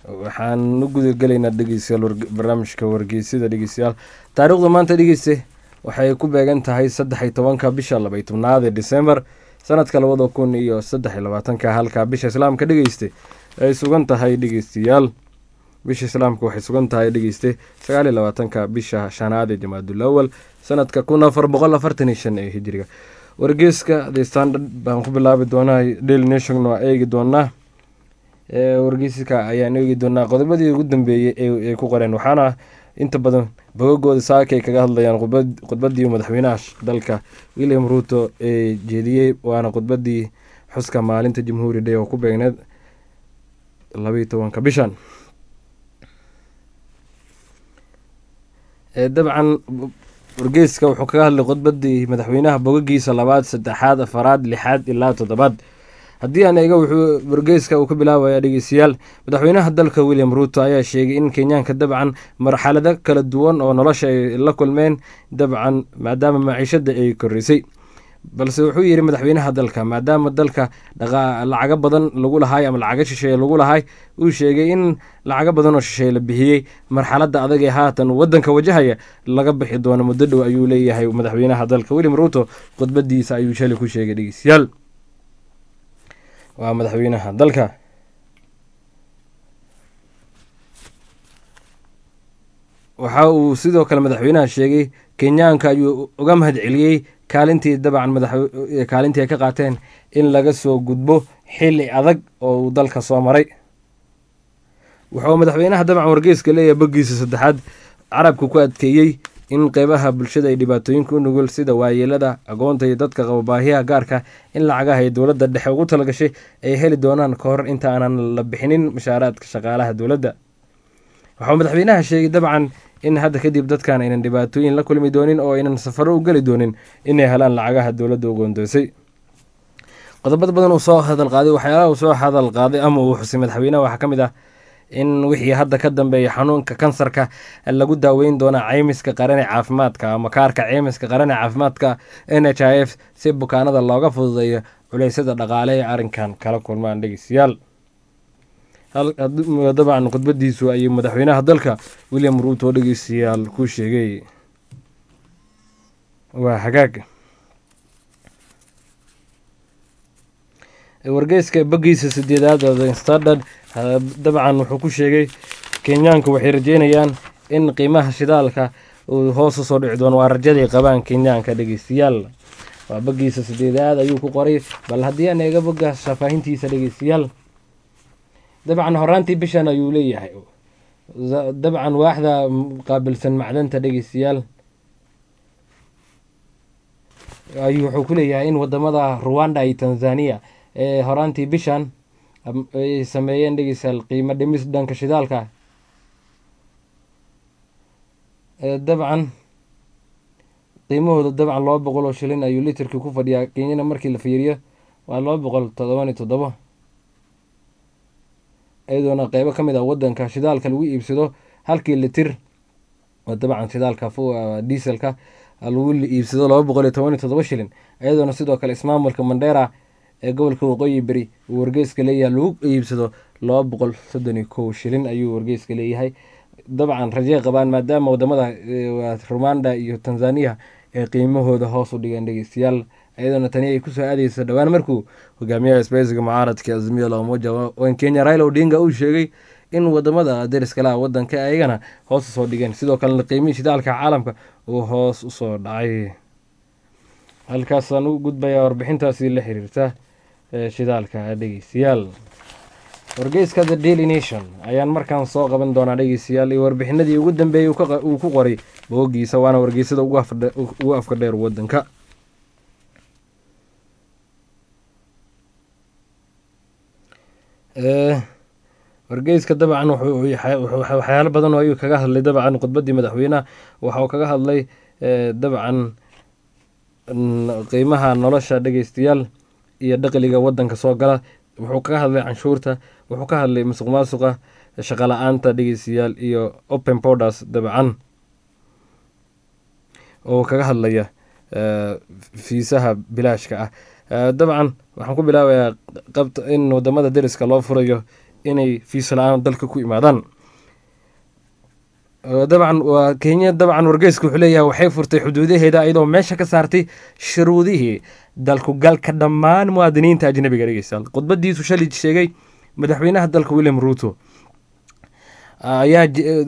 waxaan u gudagelaynaa dhegeystayaal barnaamijka wargeysida dhegeystayaal taariikhda maanta dhegeyste waxay ku beegan tahay saddex iyo tobanka bisha labay tobnaad ee december sanadka labada kun iyo saddex iyo labaatanka halka bisha islaamka dhegeyste ay sugan tahay dhegeystayaal bisha islaamka waxay sugan tahay dhegeyste sagaal iyo labaatanka bisha shanaad ee jamaadul awal sanadka kun afar boqol afartan iyo shan ee hijiriga wargeyska the standard baan ku bilaabi doonaa daily nation waa eegi doonaa wargeyska ayaan eegi doonaa qodobadii ugu dambeeyey ay ku qoreen waxaana inta badan bogagooda saaka ay kaga hadlayaan khudbadii madaxweynaha dalka william ruuto ee jeediyey waana khudbadii xuska maalinta jamhuuri day oo ku beegneed labaiyo tobanka bishan dabcan wargeyska wuxuu kaga hadlay khudbadii madaxweynaha bogagiisa labaad saddexaad afaraad lixaad ilaa toddobaad haddii aan eega wuxuu wargeyska uu ka bilaabaya dhegeystayaal madaxweynaha dalka william ruuto ayaa sheegay in kenyaanka dabcan marxalado kala duwan oo nolosha ay la kulmeen dabcan maadaama maciishada ay korisay balse wuxuu yidhi madaxweynaha dalka maadaama dalka lacago badan lagu lahay ama lacago shisheeye lagu lahay uu sheegay in lacago badan oo shisheeye la bixiyey marxalada adag ee haatan wadanka wajahaya laga bixi doono muddo dhow ayuu leeyahay madaxweynaha dalka william ruuto khudbadiisa ayuu shalay ku sheegay dhegeystayaal waa madaxweynaha dalka waxa uu sidoo kale madaxweynaha sheegay kenyaanka ayuu uga mahad celiyey kaalintii dabcan kaalintii ay ka qaateen in laga soo gudbo xili adag oo uu dalka soo maray wuxuu madaxweynaha dabcan wargeyska leeyahay bogiisa saddexaad carabka ku adkeeyey in qeybaha bulshada ay dhibaatooyinka u nugul sida waayeelada agoonta iyo dadka qaba baahiyaha gaarka in lacagaha ay dowladda dhexe ugu talagashay ay heli doonaan ka hor inta aanan la bixinin mushaaraadka shaqaalaha dowladda waxuu madaxweynaha sheegay dabcan in hadda kadib dadkan aynan dhibaatooyin la kulmi doonin oo aynan safaro u geli doonin inay helaan lacagaha dowladda u goondoysay qodobada badan uu soo hadal qaaday waxyaalaha uu soo hadal qaaday ama uu xusay madaxweynaha waxaa ka mid ah in wixii hadda ka dambeeya xanuunka kansarka lagu daaweyn doona ceymiska qaran ee caafimaadka ama kaarka ceymiska qaran ee caafimaadka n h i f si bukaanada looga fududeeyo culeysyada dhaqaale ee arrinkan kala kulmaan dhegeystayaal dabcan khudbadiisu ayuu madaxweynaha dalka william ruuto dhegeystayaal ku sheegay waa hagaag wargeyska bogiisa sideedaad the standard dabcan wuxuu ku sheegay kenyaanku waxay rajeynayaan in qiimaha shidaalka uu hoos usoo dhici doono waa rajaday qabaan kenyaanka dhegeystayaal waa bogiisa sideedaad ayuu ku qoray bal haddii aan eega boga faafaahintiisa dhegeystayaal dabcan horaantii bishan ayuu leeyahay dabcan waaxda qaabilsan macdanta dhegeystayaal ayuu wuxuu ku leeyahay in wadamada ruwanda iyo tanzania ee horaantii bishan ay sameeyeen dhegeystayaal qiimo dhimis dhanka shidaalka dabcan qiimahooda dabcan laba boqol oo shilin ayuu litirkii ku fadhiyaa kenyana markii la fiiriyo waa laba boqol todoban iyo toddobo iyadoona qeybo ka mid ah wadanka shidaalka lagu iibsado halkii litir oo dabcan shidaalka dieselka lagu iibsado laba boqol iyo toban iyo toddoba shilin iyadoona sidoo kale ismaamulka mandheera ee gobolka waqooyi beri uu wargeyska leeyahay lagu iibsado laba boqol soddon iyo kow shilin ayuu wargeyska leeyahay dabcan rajey qabaan maadaama wadamada rumanda iyo tanzania ay qiimahooda hoos u dhigeen dhegeystayaal iyadoona tani ay kusoo aadeyso dhowaan markuu hogaamiyaha isbeysiga mucaaradka azmiya lamoja n kenya raila odinga uu sheegay in wadamada deriskalaha wadanka ayagana hoos usoo dhigeen sidoo kalena qiimihii shidaalka caalamka uu hoos usoo dhacay halkaasaan u gudbayaa warbixintaasi la xiriirta shidaalka dhegeystayaal wargeyska the daily nation ayaan markaan soo qaban doonaa dhegeystayaal iyo warbixinadii ugu dambeeyey uu ku qoray boogiisa waana wargeysada ugu afka dheer wadanka wargeyska dabcan waxyaalo badan oo ayuu kaga hadlay dabcan khudbadii madaxweynaha waxa uu kaga hadlay dabcan qiimaha nolosha dhegeystayaal iyo dhaqliga wadanka soo gala wuxuu kaga hadlay canshuurta wuxuu ka hadlay musuq maasuqa shaqo la-aanta dhegeystayaal iyo open borders dabcan oo kaga hadlaya fiisaha bilaashka ah dabcan waxaan ku bilaabayaa qabta in wadamada deriska loo furayo inay fiisa la-aan dalka ku imaadaan dabcan waa kenya dabcan wargeyska wuxuu leeyahay waxay furtay xuduudaheeda iyadoo meesha ka saartay shuruudihii dalkugalka dhammaan muwaadiniinta ajnabiga dhegeystayaal khudbadiisu shalay sheegay madaxweynaha dalka william ruuto ayaa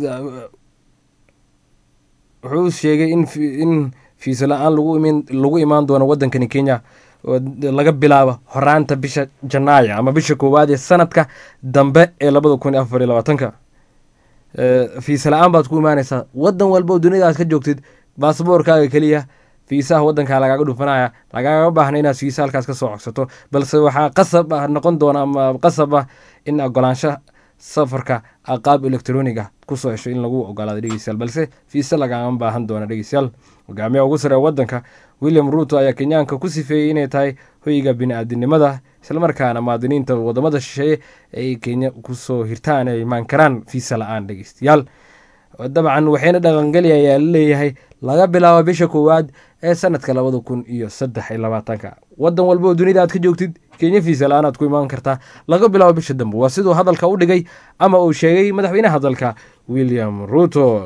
wuxuu sheegay in fiisa la-aan lagu imaan doono wadankani kenya laga bilaabo horaanta bisha janaayo ama bisha koowaad ee sanadka dambe ee labada kun iyo afar iyo labaatanka fiisa la-aan baad ku imaaneysaa wadan walba oo dunida aad ka joogtid baasboorkaaga keliya fiisaha wadankaa lagaaga dhufanaya lagaaga baahna inaad fiisa halkaas ka soo cogsato balse waxaa qasab ah noqon doona ama qasab ah in ogolaansho safarka qaab electronic ah kusoo hesho in lagu ogolaado dhegeystayaal balse fiise lagama baahan doona dhegeystayaal hogaamiyaha ugu sare wadanka william ruuto ayaa kenyaanka ku sifeeyey inay tahay hoyga bini-aadinimada islamarkaana muwaadiniinta wadamada shisheeye ay kenya kusoo hirtaan ay imaan karaan fiisa la-aan dhegeystayaal dabcan waxayna dhaqangeli ayaa laleeyahay laga bilaabo bisha koowaad ee sanadka labada kun iyo saddex iyo labaatanka wadan walba oo dunida aad ka joogtid kenya fiisa la-aan aad ku imaan kartaa laga bilaabo bisha dambe waa siduu hadalka u dhigay ama uu sheegay madaxweynaha dalka william ruuto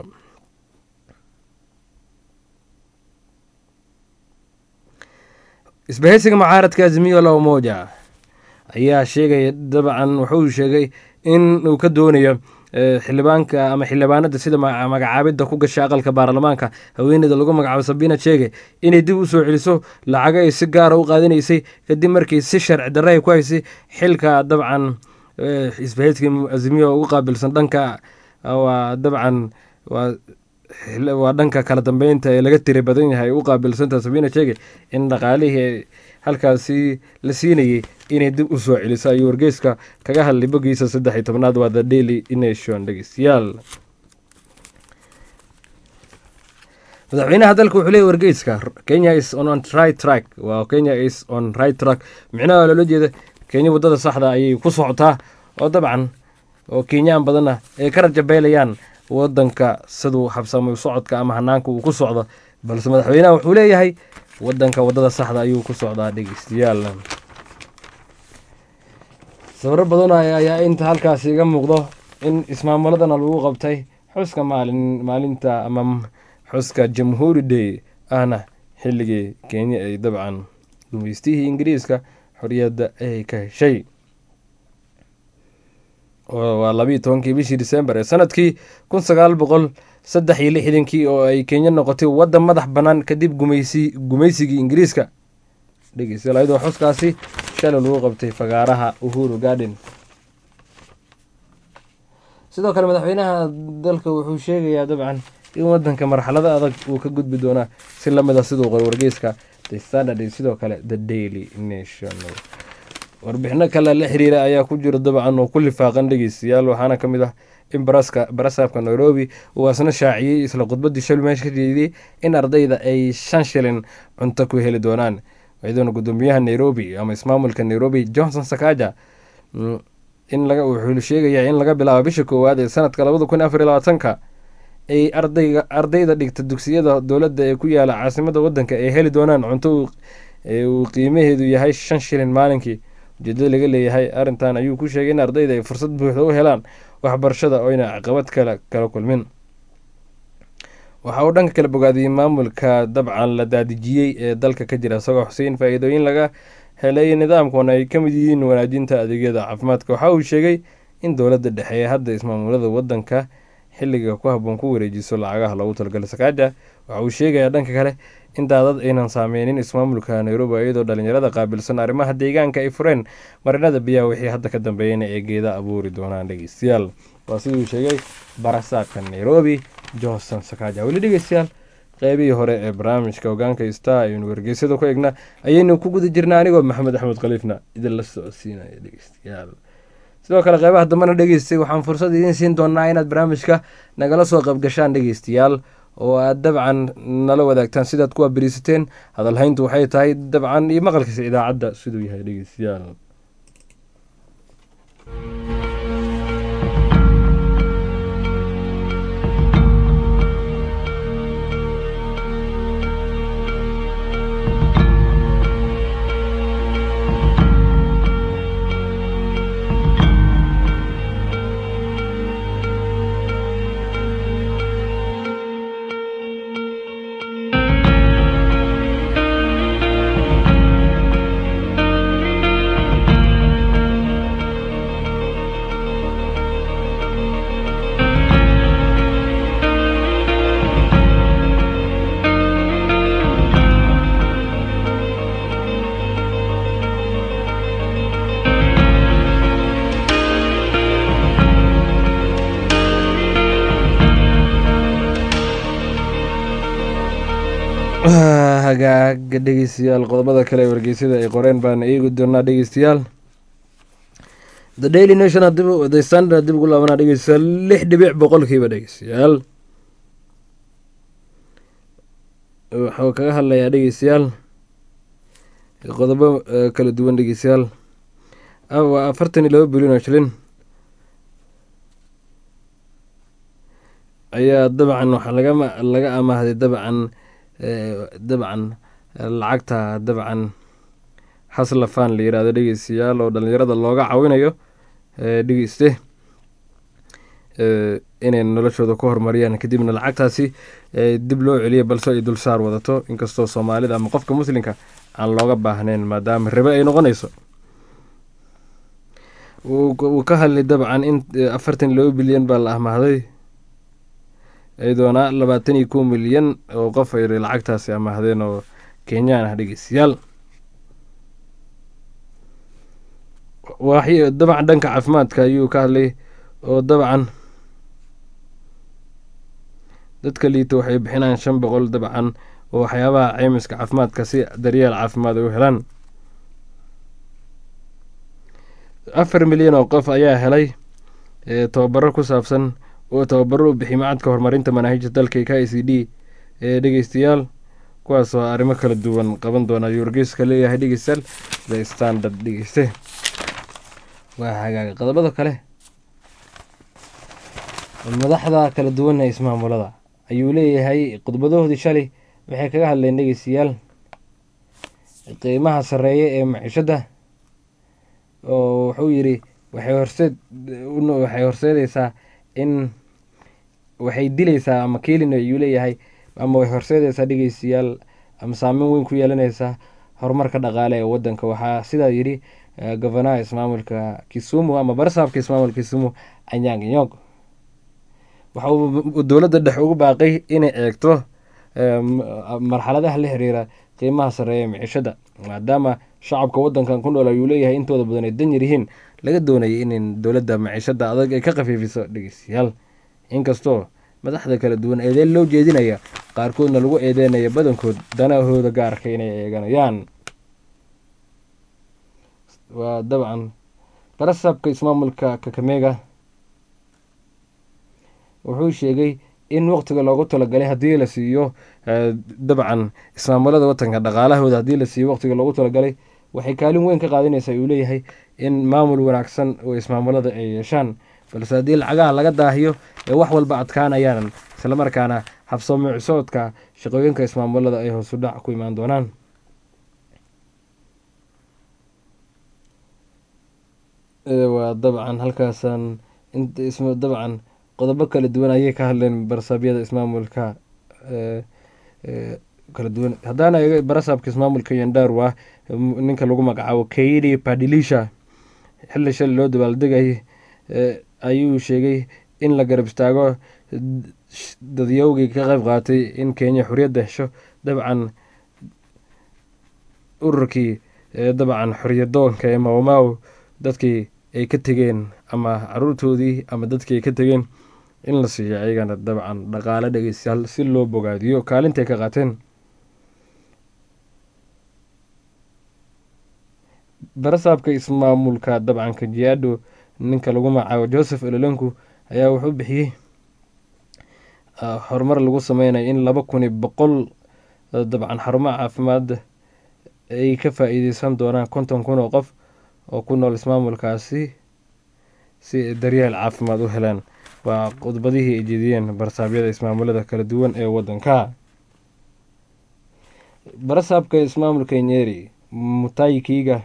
isbahaysiga mucaaradka azimiyo la umoja ayaa sheegaya dabcan wuxuu sheegay in uu ka doonayo xildhibaanka ama xildhibaanada sida magacaabidda ku gasha aqalka baarlamaanka haweeneyda lagu magacaabo sabina sheege inay dib u soo celiso lacago ay si gaara u qaadanaysay kadib markii si sharci darre ay ku haysay xilka dabcan isbahayska azimiyo ugu qaabilsan dhanka waa dabcan waa waa dhanka kala dambeynta ee laga tiri badan yahay u qaabilsanta sabina sheege in dhaqaalihii halkaasi la siinayay inay dib u soo celiso ayuu wargeyska kaga hadlay bogiisa saddex iyo tobnaad waa the daily nation dhegeystayaal madaxweynaha dalka wuxuu leeyay wargeyska kenya is on right track waa kenya is on right track micnaha loola jeeda kenya waddada saxda ayay ku socotaa oo dabcan oo kenyaan badanna ay ka rajabeelayaan wadanka siduu habsamay socodka ama hanaanka uu ku socdo balse madaxweynaha wuxuu leeyahay wadanka wadada saxda ayuu ku socdaa dhegeystayaal sawiro badan ayaa inta halkaasi iga muuqdo in ismaamuladana lagu qabtay xuska maalin maalinta ama xuska jamhuuri day ahna xilligii kenya ay dabcan gumeystihii ingiriiska xoriyadda ay ka heshay waa labiiyo tobankii bishii december ee sanadkii kun sagaal boqol saddex iyo lixdankii oo ay kenya noqotay waddan madax bannaan kadib gumeysi gumeysigii ingiriiska dhegeystayaal ayadoo xuskaasi shalay lagu qabtay fagaaraha uhuru garden sidoo kale madaxweynaha dalka wuxuu sheegayaa dabcan in wadanka marxalada adag uu ka gudbi doonaa si lamid a siduu qor wargeyska the saturday sidoo kale the daily nation warbixino kale la xiriira ayaa ku jira dabcan oo ku lifaaqan dhegeystayaal waxaana ka mid ah in baraska barasaabka nairobi uu asna shaaciyey isla khudbadii shal meesha ka jeediyey in ardayda ay shan shilin cunto ku heli doonaan iyadoona gudoomiyaha nairobi ama ismaamulka nairobi johnson sakaja in laga wuxuu sheegayaa in laga bilaabo bisha koowaad ee sanadka labada kun afar iyo labaatanka ay ardayga ardayda dhigta dugsiyada dowladda ee ku yaala caasimada wadanka ay heli doonaan cunto uu qiimaheedu yahay shan shilin maalinkii ujeedada laga leeyahay arrintan ayuu ku sheegay in ardayda ay fursad buuxda u helaan waxbarashada oo ayna caqabad kale kala kulmin waxa uu dhanka kale bogaadiyey maamulka dabcan la daadijiyey ee dalka ka jira isagoo xuseyn faa-iidooyin laga helay nidaamkuna ay ka mid yihiin wanaajinta adeegyada caafimaadka waxa uu sheegay in dowladda dhexe ee hadda ismaamulada wadanka xilliga ku haboon ku wareejiso lacagaha loogu talagalay sakaaja waxa uu sheegayaa dhanka kale in daadad aynan saameynin ismaamulka nairobi iyadoo dhalinyarada qaabilsan arrimaha deegaanka ay fureen marinada biyaha wixii hadda ka dambeeyana ee geeda abuuri doonaan dhegeystayaal waa siduu sheegay barasaabka nairobi johnson sakaaja weli dhegeystayaal qeybihii hore ee barnaamijka hogaanka star ayaynu wargeysyada ku egnaa ayaynu ku guda jirnaa anigoo maxamed axmed khaliifna idin la socodsiinaya dhegeystayaal sidoo kale qeybaha dambena dhegeystay waxaan fursad idiin siin doonaa inaad barnaamijka nagala soo qaybgashaan dhegeystayaal oo aad dabcan nala wadaagtaan sidaad ku abiriisateen hadalhayntu waxay tahay dabcan iyo maqalkiisa idaacadda siduu yahay dhegeystayaal hagaaga dhegeystayaal qodobada kale ee wargeysyada ay qoreen baan eegi doonaa dhegeystayaal the daily nation the standard dib ugu laabanaa dhegeystayaal lix dhibic boqolkiiba dhegeystayaal waxuu kaga hadlayaa dhegeystayaal qodobo kala duwan dhegeystayaal waa afartan iyo laba bilyan oo shilin ayaa dabcan waxaa laga laga amaahday dabcan dabcan lacagta dabcan haslafan la yirahdo dhegeystayaal oo dhalinyarada looga cawinayo dhegeyste inay noloshooda ku horumariyaan kadibna lacagtaasi dib loo celiya balse ay dulsaar wadato inkastoo soomaalida ama qofka muslimka aan looga baahnayn maadaama ribe ay noqonayso wuu ka hadlay dabcan in afartan iyo laba bilyan baa la amaahday iyadoona labaatan iyo kow milyan oo qof ay lacagtaasi amaahdeen oo kenyaan ah dhegeystayaal dabcan dhanka caafimaadka ayuu ka hadlay oo dabcan dadka liita waxay bixinaan shan boqol dabcan oo waxyaabaha ceymiska caafimaadka si daryeel caafimaad ay u helaan afar milyan oo qof ayaa helay tobabaro ku saabsan oo tababaro u bixiy macadka horumarinta manaahijta dalka k i c d ee dhegeystayaal kuwaasoo arrimo kala duwan qaban doona ayuu wargeyska leeyahay dhegeystayaal the standard dhegeyste waa hagaaga qodobada kale madaxda kala duwan ee ismaamulada ayuu leeyahay khudbadahoodii shalay waxay kaga hadleen dhegeystayaal qiimaha sarreeye ee maciishadda oo wuxuu yidhi waxay horseed waxay horseedeysaa in waxay dileysaa ama kelin ayuu leeyahay ama way horseedeysaa dhegeystayaal ama saameyn weyn ku yeelaneysaa horumarka dhaqaale ee wadanka waxaa sidaa yidhi gofanaha ismaamulka kisumu ama barasaabka ismaamulka kisumu anyang nyog waxa uu dowladda dhex ugu baaqay inay eegto marxaladaha la xiriira qiimaha sarreeya micishada maadaama shacabka wadankan ku nool ayuu leeyahay intooda badan ay danyar yihiin laga doonayay in dowladda maciishada adag ay ka khafiifiso dhegeystayaal inkastoo madaxda kala duwan eedeen loo jeedinaya qaarkoodna lagu eedeynaya badankood danahooda gaarka inay eeganayaan waa dabcan barasaabka ismaamulka kakamega wuxuu sheegay in waqtiga loogu talagalay haddii la siiyo dabcan ismaamulada watanka dhaqaalahooda haddii la siiyo waqtiga loogu talagalay waxay kaalin weyn ka qaadanaysaa uu leeyahay in maamul wanaagsan oo ismaamulada ay yeeshaan balse haddii lacagaha laga daahiyo ee wax walba adkaanayaan islamarkaana habsoomo cusooodka shaqooyinka ismaamulada ay hoosu dhac ku imaan doonaan waa dabcan halkaasaan dabcan qodobo kala duwan ayay ka hadleen barasaabyada ismaamulka kala duwan haddaana eega barasaabka ismaamulka yandarwa ninka lagu magacaabo kaidi padilisha xilli shali loo dabaaldegayay ayuu sheegay in la garab istaago dadyowgii ka qayb qaatay in kenya xoriyadda hesho dabcan ururkii dabcan xoriyadoonka ee mawmaw dadkii ay ka tegeen ama caruurtoodii ama dadkii ay ka tegeen in la siiyo ayagana dabcan dhaqaale dhegeystayaal si loo bogaadiyo kaalintay ka qaateen barasaabka ismaamulka dabcan kajiado ninka lagu magacaabo joseph ololenku ayaa wuxuu bixiyey horumar lagu sameynayo in laba kun iyo boqol dabcan xarumaha caafimaad ay ka faa-iideysan doonaan konton kun oo qof oo ku nool ismaamulkaasi si daryeel caafimaad u helaan waa khudbadihii ay jeediyeen barasaabyada ismaamulada kala duwan ee wadanka barasaabka ismaamulka nyeri mutayi kiiga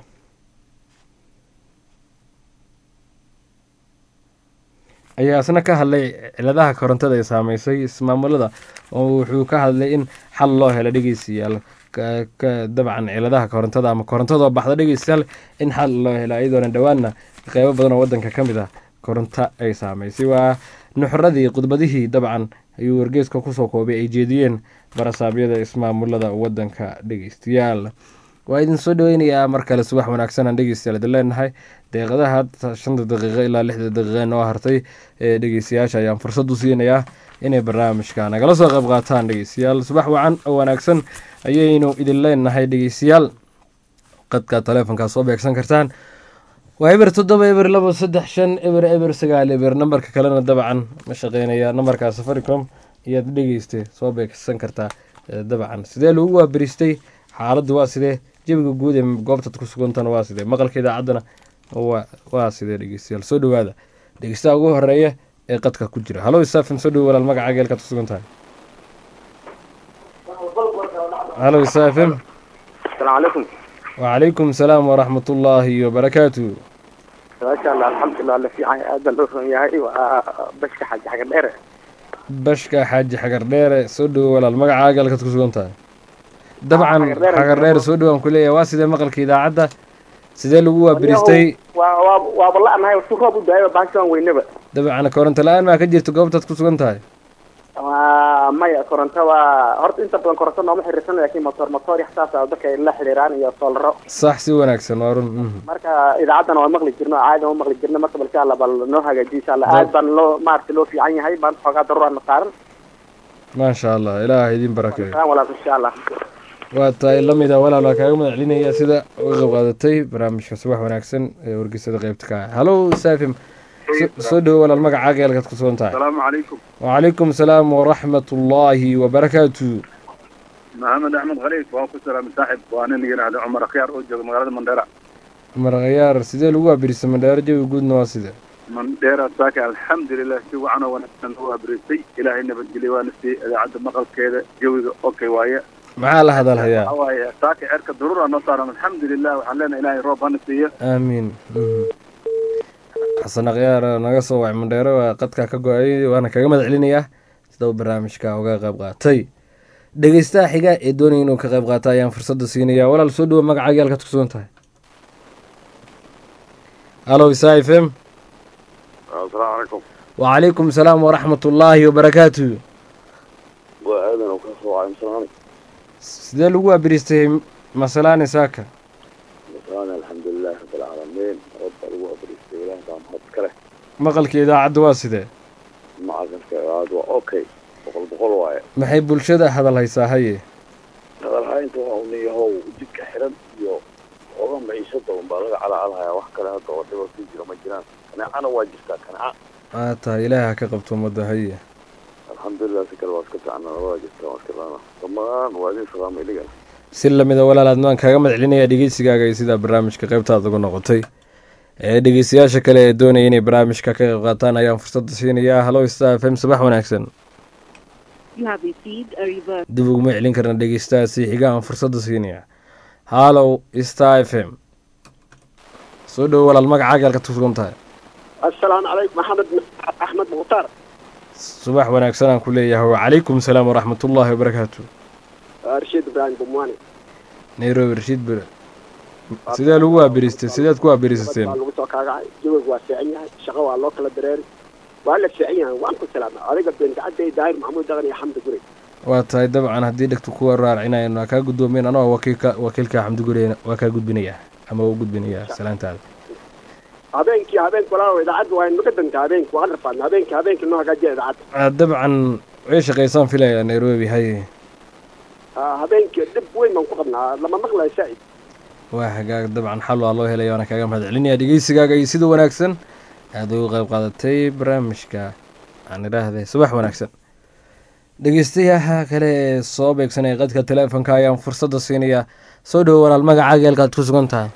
ayaa isna ka hadlay ciladaha korontada ee saameysay ismaamulada oo wuxuu ka hadlay in xal loo helo dhegeystayaal dabcan ciladaha korontada ama korontadoo baxda dhegeystayaal in xal loo helo iyadoona dhowaanna qeybo badan oo wadanka ka mid ah koronto ay saameysay waa nuxuradii khudbadihii dabcan ayuu wargeeska kusoo koobay ay jeediyeen barasaabyada ismaamulada wadanka dhegeystayaal waa idin soo dhaweynayaa mar kale subax wanaagsan aan dhegeystayaal idin leenahay deeqadaha hadda shanta daqiiqo ilaa lixda daqiiqa noo hartay ee dhegeystayaasha ayaan fursad u siinayaa inay barnaamijka nagala soo qayb qaataan dhegeystayaal subax wacan oo wanaagsan ayaynu idin leenahay dhegeystayaal qadka taleefonkaa soo beegsan kartaan waa eber toddoba eber labo saddex shan eber eber sagaal eber nambarka kalena dabcan ma shaqeynaya nambarkaa safaricom ayaad dhegeysta soo beegsan kartaa dabcan sidee lagu waaberistay xaaladdu waa sidee jebiga guud ee goobtaad ku sugantana waa sidee maqalka idaacaddana waa sidee dhegeystayaal soo dhawaada dhegeystaha ugu horeeya ee qadka ku jira halo isaafim soo dhowo walaal magaca geelkaad ku sugan tahay halo isaafim asalaamu calaykum wacalaykum salaam waraxmat ullaahi wabarakaatu maasha allah alxamdulilah la fiican aad baan loo ron yahay waa bashka xaji xagar dheere bashka xaaji xagar dheere soo dhowo walaal magaca geelkaad ku sugan tahay dabcan Xagar Dheere. xagar dheere soo dhowaan ku leeyahay waa sidee maqalka idaacadda sidee lagu waabiristay waa waa waa balla'nahay si roob u daayo baashaan weynaba dabcan koronto la-aan maa ka jirta goobtaad ku sugan tahay waa maya koronto waa horta inta badan koronto nooma xiriirsan laakiin motor motor yaxsaas ah dadka ay la xiriiraan iyo soolaro sax si wanaagsan waa run mhm. marka idaacaddana waa maqli jirno caadi waa maqli jirno marka bal insha allah bal noo hagaajiyo insha allah aad baan loo maaragtay loo fiican yahay maanta xoogaa daruura na saaran maasha allah ilaah idin barakeeyo kaan walaal insha allah waa tahay lamida walaal waa kaaga mahad celinaya sida uga qayb qaadatay barnaamijka subax wanaagsan ee wargeysada qaybta ka ah halo saafim so- soo dhowo walaal magaca geelkaad ku sugan tahay السلام عليكم وعليكم السلام ورحمة الله وبركاته محمد احمد خليل واكو سلام صاحب وانا نجي هذا عمر خيار او جوج مغالada mandheera markhayaar sidee lagu abirisa mandheero jawi guudna waa sidee mandheera saaka alxamdulilah si wacan oo wanaagsan u abriistay ilaahay nabadgelyo waana siiyey idaacadda maqalkeeda jawiga okay waaye maxaa la hadalhayaa waxa waaye saaka cerka daruura noo saaran alxamdulilah waxaan leenahay ilaahay roob hana siiyo aamiin Mhm. xasan akhyaar naga soo wacay mandheero waa qadka ka go-ay waana kaga mahad celinayaa sida uu barnaamijka uga qayb qaatay dhegeystaha xiga ee doonaya inuu ka qayb qaata ayaan fursadda siinaya walaal soo dhowo magaca gaalkaad ku sugan tahay halo isa f m asalaamu calaykum وعليكم السلام ورحمة الله وبركاته waa aadan oo ka soo wacay masalaan sidee lagu abiristay masalaani saaka masalaan alxamdulilahi rabbilcaalamiin rab baa lagu abriistay ilaah baa mahad kale maqalka idaacadda waa sidee macallinka aad waa okay boqol boqol waaye maxay bulshada hadal haysaa haye hadalhaynta waa un yahow jidka xiran iyo xooga maciishada un baa laga calacalhayaa wax kale hadda oo dhiba ku jira ma jiraan kaneecana waa jirtaa kaneeca aa tahay ilaahi ha ka qabto ummadda haye alxamdulilah si kale waa iska fiicana labada jirta waa iska fiicana dhammaan waa idin salaama idigana si lamida walaalaad waan kaaga mahad celinayaa dhegeysigaaga iyo sidaa barnaamijka qaybtaada uga noqotay ee dhegeystayaasha kale ee doonaya inay barnaamijka ka qayb qaataan ayaan fursadda siinayaa halo star f m sabax wanaagsan You have received a reverse. dib uguma celin karna dhegeystahaasi xiga aan fursadda siinayaa halow star f m soo dhowo walaal magacaaga halkaad ku sugan tahay assalaamu calaykum maxamed axmed mukhtaar subax wanaagsan aan ku leeyahay wacalaykum salaam waraxmatullaahi wabarakaatu rashiid ibraahim bumwani nairobi rashiid bere sidee lagu waabiristay sideed ku waabirisateen baa lagu soo kaagacay jawiga waa fiican yahay shaqo waa loo kala dareeri waa la fiican yahay waan ku salaama adiga beentacadday daahir maxamuud daqan iyo xamdi guri waa tahay dabcan haddii dhegtu kuwa raarcinayno waa kaa guddoomeen anoo wakiilka wakiilka xamdi gureyna waa kaa gudbinayaa ama waa u gudbinayaa salaantaada habeenkii habeenki walaalow idaacadda waa naga danta habeenki waan rafaadna habeenki habeenki noo hagaajiya idaacadda Ah, dabcan way shaqaysaan filayaa nairobi haye Ah, habeenkii dhib weyn baan ku qabnaa lama maqlayo saa'id waa hagaag dabcan xal waa loo helaya waana kaaga mahad celinaya dhegeysigaaga iyo sida wanaagsan aada uga qayb qaadatay barnaamijka aan idhaahday subax wanaagsan dhegeystayaha kale ee soo beegsanaya qadka teleefonka ayaan fursadda siinayaa soo dhowo walaal magacaaga halkaad ku sugan tahay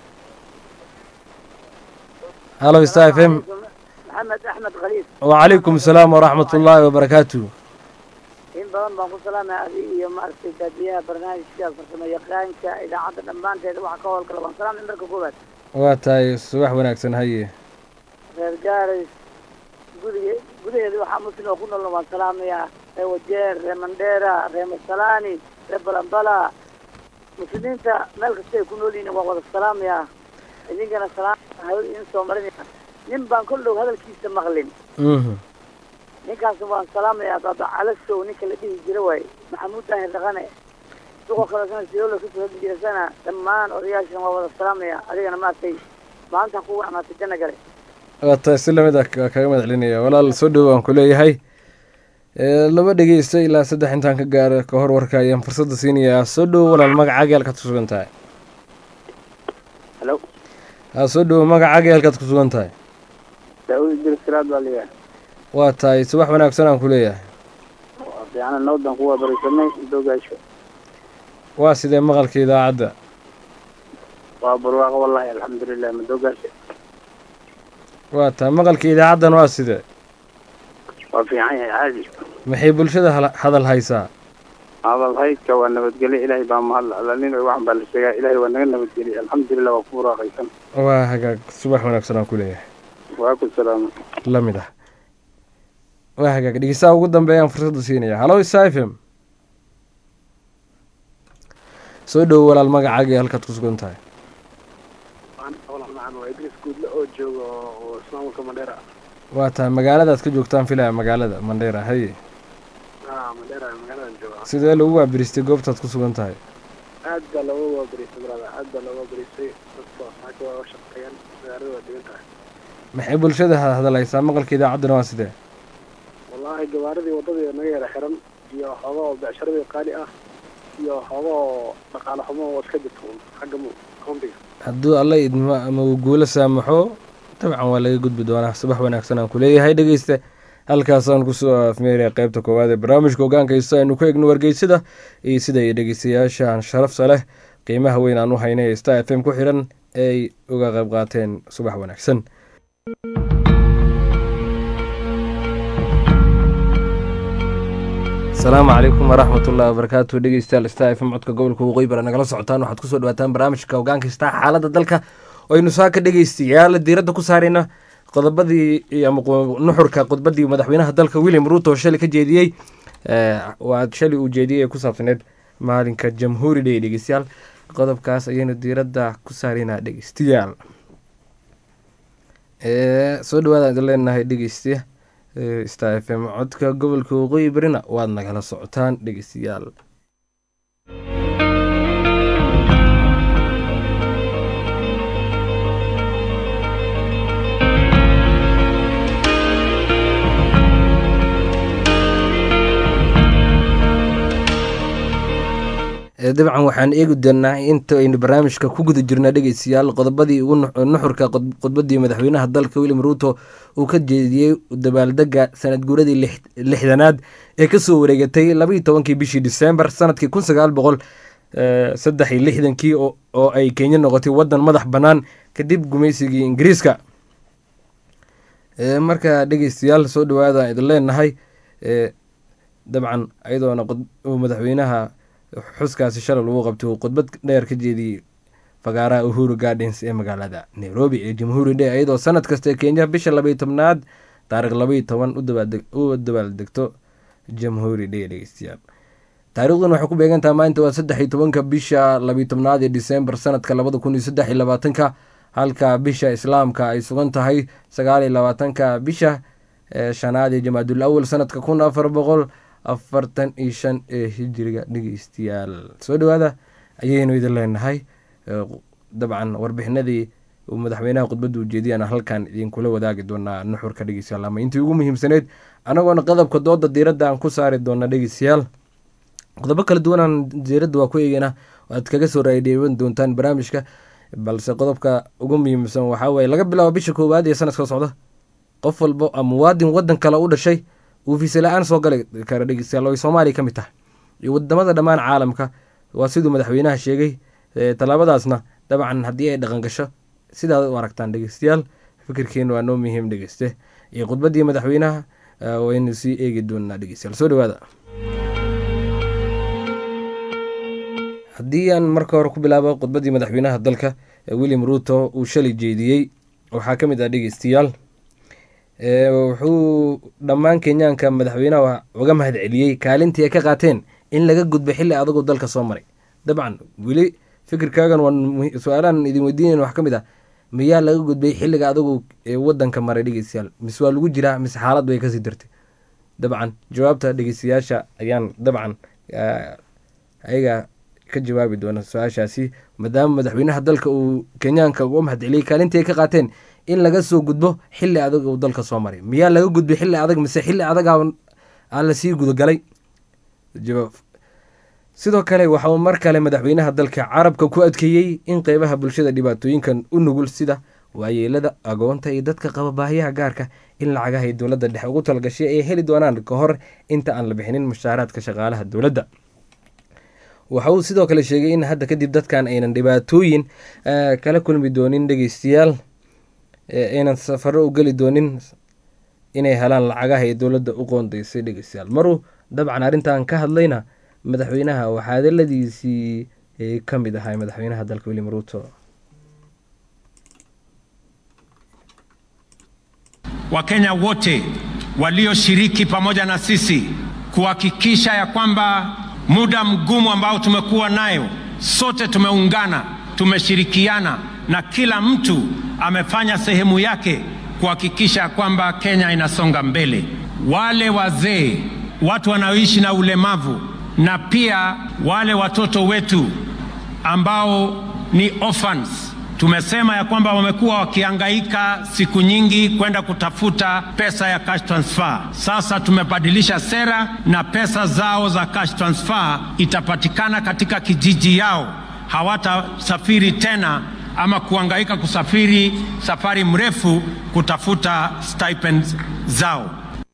halo star f m maxamed axmed khaliif wacalaykum asalaam waraxmat ullaahi wabarakaatu in badan baan ku salaamaya adig iyo maaragtay daadiyaha barnaamijka farsamo yaqaanka idaacadda dhammaanteeda waxa ka howlgala waan salaamay marka koowaad waa tahay subax wanaagsan haye reer gaaris gudiga gudaheeda waxaa muslim oo ku nool waan salaamayaa reer wajeer reer mandheera reer masalaani reer balambala muslimiinta meel kasta ay ku nool yihiin waan wada salaamayaa idinkana salaam hawada idin soo marinaya nin baan kol dhow hadalkiisa maqlin mhm ninkaas waan salaamayaa baba calasow ninka la dhihi jira waaye maxamuud daahir dhaqane suqo kale sana sidoola kasoo hadi jirasana dhammaan odayaashana waa wada salaamaya adigana maaragtay maanta ku wacnaatay janna gale waa tahay si lamid ah ka- kaga mahad celinaya walaal soo dhowo aan ku leeyahay Ee, laba dhegeysta ilaa saddex intaan ka gaaro ka hor warka ayaan fursadda siinayaa soo dhowo walaal magacaaga halkaad ku sugan tahay halo haa soo dhowo magacaaga halkaad ku sugan tahay daawud idris salaad baa leeyahay waa tahay subax wanaagsan aan ku leeyahay waa fiican nabadaan ku waabarisanay doogaasho waa sidee maqalka idaacadda waa barwaaqo wallahi alxamdulilah madoogaasho waa tahay maqalka idaacaddan waa sidee waa fiican yahay caadi maxay bulshada hala- hadal haysaa hadal haydka waa nabadgelyo ilaahay baa mahadla alla nin waxan baa la sheegaa ilaahay waa naga nabadgeliyay alxamdulilah waa ku buraaqaysan waa hagaag subax wanaagsan aan ku leeyahay waa ku salaama la mid ah waa hagaag dhegeystaha ugu dambeeyaan fursadda siinaya hallo isafm soo dhowo walaal magacaaga iyo halkaad ku sugan tahay waa idris guudle oo jooga oo ismaamulka mandheera waa tahay magaaladaad ka joogtaan filaya magaalada mandheera haye mandheera magaaladan jooga sidee lagu waabiristay goobtaad ku sugan tahay aad baa looga waabarisay brada aad baa looga waabarisay dadka saaka waa shaqeeyaan magaalada waa degan tahay maxay bulshada ha- hadal haysaa maqalka idaacaddana waa sidee wallaahi gabaaradii waddadii naga yara xiran iyo xooga oo becsharadii qaali ah iyo xooga oo dhaqaale xumo oo iska jirto un xagga mu countiga hadduu alla idmo ama uu guulo saamaxo dabcan waa laga gudbi doonaa subax wanaagsan aan ku leeyahay dhegeysta halkaasaan kusoo afmeeraya qeybta koowaad ee barnaamijka hogaankaysta aynu ku egno wargeysada iyo sida ay dhegeystayaashan sharafta leh qiimaha weyn aan u haynay ee star f m ku xiran ee ay uga qayb qaateen subax wanaagsan asalaamu calaykum waraxmat ullahi wabarakaatu dhegeystayaal star f m codka gobolka waqooyi bara nagala socotaan waxaad kusoo dhawaataan barnaamijka hogaankaysta xaaladda dalka oo aynu saa ka dhegeystayaal diiradda ku saarayna qodobadii iyo ama qo- nuxurka khudbadii madaxweynaha dalka william ruto oo shalay ka jeediyey ee, waa shalay uu jeediyey ee ku saabsaneed maalinka jamhuuri day dhegeystayaal qodobkaas ayaynu diiradda ku saaraynaa dhegeystayaal Ee, soo dhawaada idin leenahay dhegeystiya ee, star f m codka gobolka waqooyi barina waad nagala socotaan dhegeystayaal Ee, dabcan waxaan eegi doonaa inta aynu barnaamijka ku guda jirna dhegeystayaal qodobadii ugu nu- nuxurka khud- khudbadii madaxweynaha dalka william ruto uu ka jeediyey dabaaldega sanad guuradii lix- lixdanaad ee kasoo wareegatay labaiyo tobankii bishii disembar sanadkii kun sagaal boqol saddex iyo lixdankii oo oo ay kenya noqotay wadan madax bannaan kadib gumaysigii ingiriiska Ee, marka dhegeystayaal soo dhawaada idin leenahay ee, dabcan ayadoona qod- uu madaxweynaha xuskaasi shalay lagu qabtay uu khudbad dheer ka jeediyey fagaaraha uhuru gardens ee magaalada nairobi ee jamhuuri day iyadoo sanad kasta kenya bisha labaiyo tobnaad taarikh labaiyo toban u dabaaldeg- u dabaaldegto jamhuuri day dhegeystayaal taariikhdan waxay ku beegantaha maalinta waa saddex iyo tobanka bisha labiyo tobnaad ee disembar sanadka labada kun iyo saddex iyo labaatanka halka bisha islaamka ay sugan tahay sagaal iyo labaatanka bisha ee shanaad ee jamaadul awal sanadka kun afar boqol afartan iyo shan ee hijiriga dhegeystayaal soo dhawaada ayaynu idin leenahay Ee, dabcan warbixinadii uu madaxweynaha khudbadda ujeediyana halkan idinkula wadaagi doonaa nuxurka dhegeystayaal ama intii ugu muhiimsaneyd anagoona qodobka dooda diiradda aan ku saari doona dhegeystayaal qodobo kala duwanaan diiradda waa ku eegeyna aad kaga soo raadheeban doontaan barnaamijka balse qodobka ugu muhiimsan waxaa weeye laga bilaabo bisha koowaad ee sanadka socda qof walbo ama muwaadin wadan kale u dhashay uu fiisa la-aan soo gali kara dhegeystayaal oo ay soomaaliya ka mid tahay iyo wadamada dhammaan caalamka waa siduu madaxweynaha sheegay Ee, tallaabadaasna dabcan haddii ay dhaqan gasho sidaad u aragtaan dhegeystayaal fikirkeenu waa noo muhiim dhegeyste iyo khudbaddii madaxweynaha ee, waynu sii eegi doonaa dhegeystayaal soo dhawaada haddii aan marka hore ku bilaabo khudbaddii madaxweynaha dalka ee william ruto uu shalay jeediyey waxaa ka mid ah dhegeystayaal Ee, wuxuu dhammaan kenyaanka madaxweynaha uga mahad celiyey kaalintii ay ka qaateen in laga gudbo xilli adagoo dalka soo maray dabcan weli fikirkaagan waan muhi- su-aalahan idin weydiinayn wax ka mid ah miyaa laga gudbay xilliga adagu ee wadanka maray dhegeystayaal mise waa lagu jiraa mise xaalad bay kasii dartay dabcan jawaabta dhegeystayaasha ayaan dabcan ah, ayaga ka jawaabi doona su-aashaasi maadaama madaxweynaha dalka uu kenyaanka uga mahadceliyey kaalintii ay ka qaateen in laga soo gudbo xili adag uu dalka soo maray miyaa laga gudbay xili adag mise xili adag aa lasii gudagalay sidoo kale waxa uu mar kale madaxweynaha dalka carabka ku adkeeyey in qeybaha bulshada dhibaatooyinkan u nugul sida waayeelada agoonta iyo dadka qaba baahiyaha gaarka in lacagaha ay dowladda dhexe ugu talgashay ay heli doonaan ka hor inta aan la bixinin mushaaraadka shaqaalaha dowladda waxa uu sidoo kale sheegay in hadda kadib dadkan aynan dhibaatooyin kala kulmi doonin dhegeystayaal aynan safaro u geli doonin inay helaan lacagaha ay dowladda u qoondaysay dhegeystayaal maruu dabcan arrintan ka hadlayna madaxweynaha waxaa hadaladiisii ka mid ahaa madaxweynaha dalka william ruto Wakenya wote walioshiriki pamoja na sisi kuhakikisha ya kwamba muda mgumu ambao tumekuwa nayo, sote tumeungana, tumeshirikiana na kila mtu amefanya sehemu yake kuhakikisha kwamba Kenya inasonga mbele. Wale wazee, watu wanaoishi na ulemavu na pia wale watoto wetu ambao ni orphans tumesema ya kwamba wamekuwa wakihangaika siku nyingi kwenda kutafuta pesa ya cash transfer. Sasa tumebadilisha sera na pesa zao za cash transfer itapatikana katika kijiji yao, hawatasafiri tena ama kuhangaika kusafiri safari mrefu kutafuta stipends zao.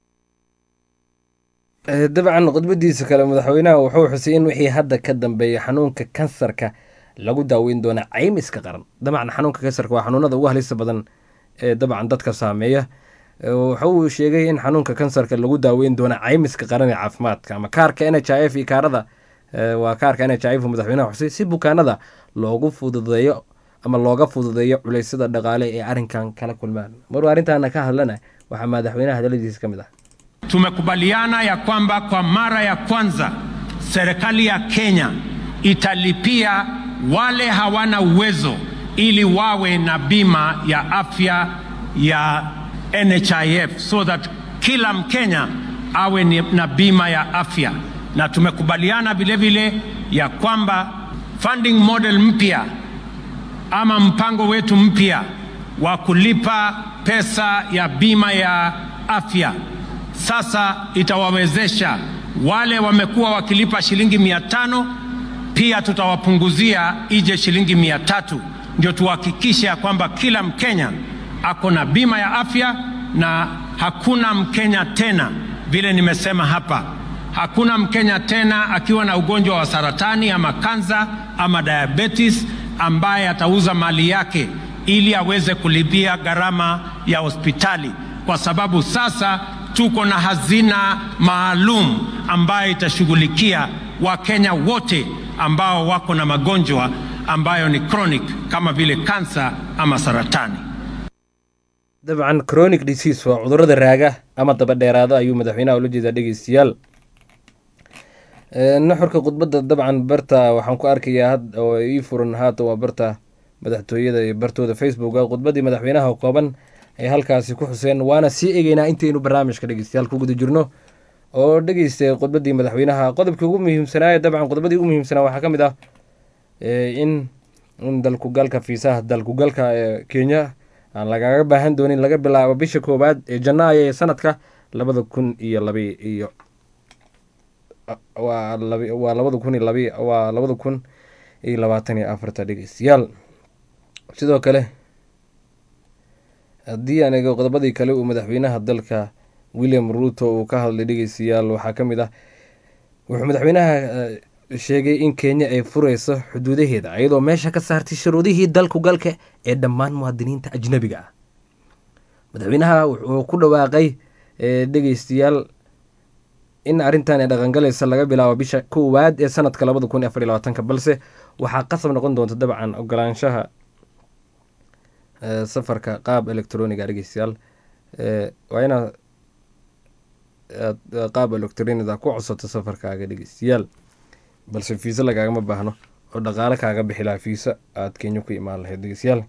dabcan khudbadiisa kale madaxweynaha wuxuu xusay in wixii hadda ka dambeeya xanuunka kansarka lagu daaweyn doona caymiska qaran dabcan xanuunka kansarka waa xanuunada ugu halista badan ee dabcan dadka saameeya waxa uu sheegay in xanuunka kansarka lagu daaweyn doona caymiska qaran ee caafimaadka ama kaarka n h i f iyo kaarada waa kaarka n h i f madaxweynaha xusay si bukaanada loogu fududeeyo ama looga fududeeyo culeysyada dhaqaale ee arrinkan kala kulmaan maruu arrintaana ka hadlana waxaa madaxweynaha hadaladiisa ka mid ah Tumekubaliana ya kwamba kwa mara ya kwanza serikali ya Kenya italipia wale hawana uwezo ili wawe na bima ya afya ya NHIF so that kila Mkenya awe ni- na bima ya afya, na tumekubaliana vile vile ya kwamba funding model mpya ama mpango wetu mpya wa kulipa pesa ya bima ya afya sasa itawawezesha wale wamekuwa wakilipa shilingi mia tano pia tutawapunguzia ije shilingi mia tatu ndio tuhakikishe ya kwamba kila Mkenya ako na bima ya afya na hakuna Mkenya tena, vile nimesema hapa, hakuna Mkenya tena akiwa na ugonjwa wa saratani ama kansa ama diabetes ambaye atauza mali yake ili aweze kulipia gharama ya hospitali, kwa sababu sasa tuko na hazina maalum ambayo itashughulikia Wakenya wote ambao wako na magonjwa ambayo ni chronic kama vile kansa ama saratani. dabcan chronic disease waa cudurada raaga ama daba dheeraada ayuu madaxweynaha ula jeedaa dhegeystayaal Ee, nuxurka khudbadda dabcan barta waxaan ku arkayaa had oo ii furan haata waa barta madaxtooyada iyo bartooda facebooka khudbaddii madaxweynaha kooban ay halkaasi ku xuseen waana sii egeynaa intaynu barnaamijka dhegeystayaal ku guda jirno oo dhegeystay khudbaddii madaxweynaha qodobkii ugu muhiimsanaaye dabcan khudbaddii ugu muhiimsanaa waxaa ka mid ah ee, in in dalkugalka fiisaha dalkugalka ee kenya aan lagaga baahan doonin laga bilaabo bisha koowaad ee janaayo ee sanadka labada kun iyo labi iyo waa labi waa labada kun iyo labi waa labada kun iyo labaatan iyo afarta dhegeystayaal sidoo kale haddii aan eego qodobadii kale uu madaxweynaha dalka william ruto uu ka hadlay dhegeystayaal waxaa ka mid ah wuxuu madaxweynaha eh, sheegay in kenya ay fureyso xuduudaheeda iyadoo meesha ka saartay shuruudihii dalku galka ee dhammaan muwaadiniinta ajnabiga ah madaxweynaha wuxuu ku dhawaaqay eh, dhegeystayaal in arrintan ay dhaqangalaysa laga bilaabo bisha koowaad ee sanadka labada kun iyo afar iyo labaatanka balse waxaa qasab noqon doonta dabcan ogolaanshaha eh, safarka qaab electroniga dhegeystayaal Eh, waa inaad aad qaab electronida ku codsato safarkaaga dhegeystayaal balse fiisa lagaagama baahno oo dhaqaale kaaga bixi lahaa fiisa aad kenya ku imaan lahayd dhegeystayaal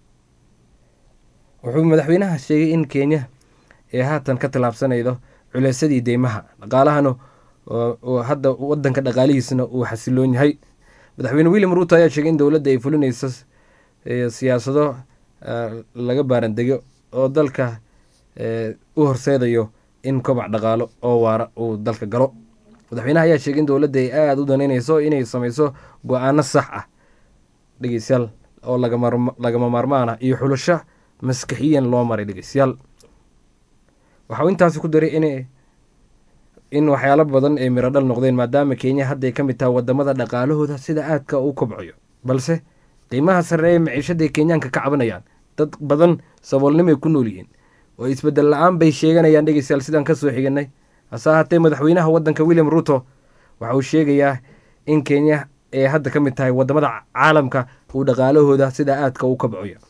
wuxuu madaxweynaha sheegay in kenya ee haatan ka tallaabsanaydo culeysadii deymaha dhaqaalahana oo- oo hadda wadanka dhaqaalihiisana uu xasiloon yahay madaxweyne william ruuto ayaa sheegay in dowladda ay fulinayso eh, siyaasado eh, laga baarandego oo dalka eh, u horseedayo in kobac dhaqaalo oo waara uu dalka galo madaxweynaha ayaa sheegay in dowladda ay aada u danaynayso inay sameyso go-aano sax ah dhegeystayaal oo lagama lagama maarmaan ah iyo xulasho maskaxiyan loo maray dhegeystayaal waxa uu intaasi ku daray in in waxyaalo badan ay miro dhal noqdeen maadaama kenya hadda ay ka mid tahay wadamada dhaqaalahooda sida aadka u kobcayo balse qiimaha sare ee maciishada ay kenyaanka ka cabanayaan dad badan saboolnimay ku nool yihiin oo isbedel la-aan bay sheeganayaan dhegeystayaal sidaan kasoo xiganay hase ahaatee madaxweynaha wadanka william ruto waxa uu sheegayaa in kenya ay hadda ka mid tahay wadamada caalamka uu dhaqaalahooda sida aadka u kobcayo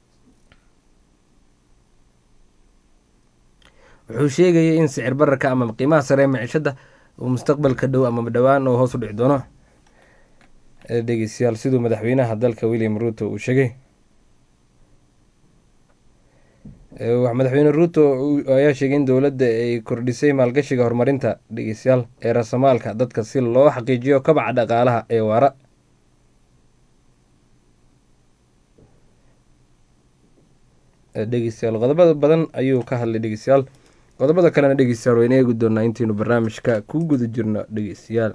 wuxuu sheegayay in sicir bararka ama qiimaha sare ee maciishada uu mustaqbalka dhow ama dhowaan oo hoos u dhici doono Eh, dhegeystayaal siduu madaxweynaha dalka william ruto uu sheegay Eh, wax- madaxweyne ruto uu- ayaa sheegay in dowladda ay kordhisay maalgashiga horumarinta dhegeystayaal ee rasamaalka dadka si loo xaqiijiyo kobaca dhaqaalaha ee waara Eh, dhegeystayaal qodobada badan ayuu ka hadlay dhegeystayaal qodobada kalena dhegeystayaal wayna eegi doonaa intaynu barnaamijka ku guda jirno dhegeystayaal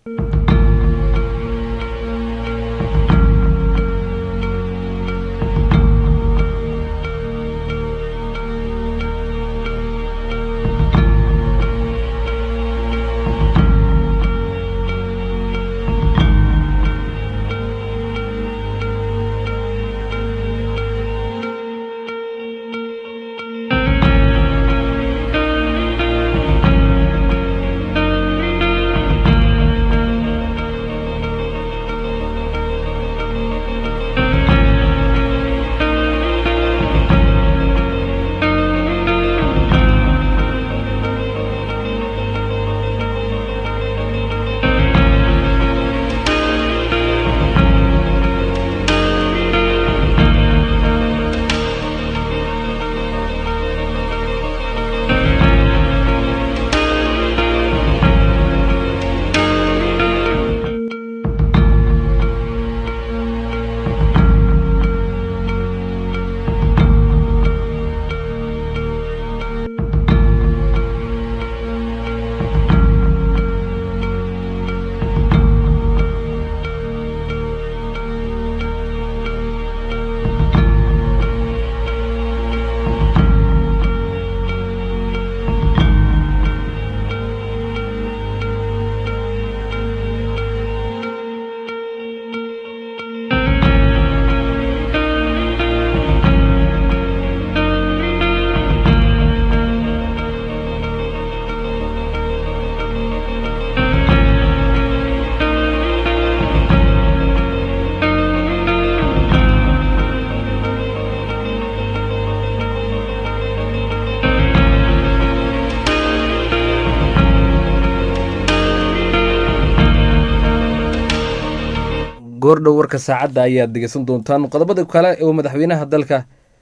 goordhow warka saacadda ayaad dhegeysan doontaan qodobada kale uu madaxweynaha dalka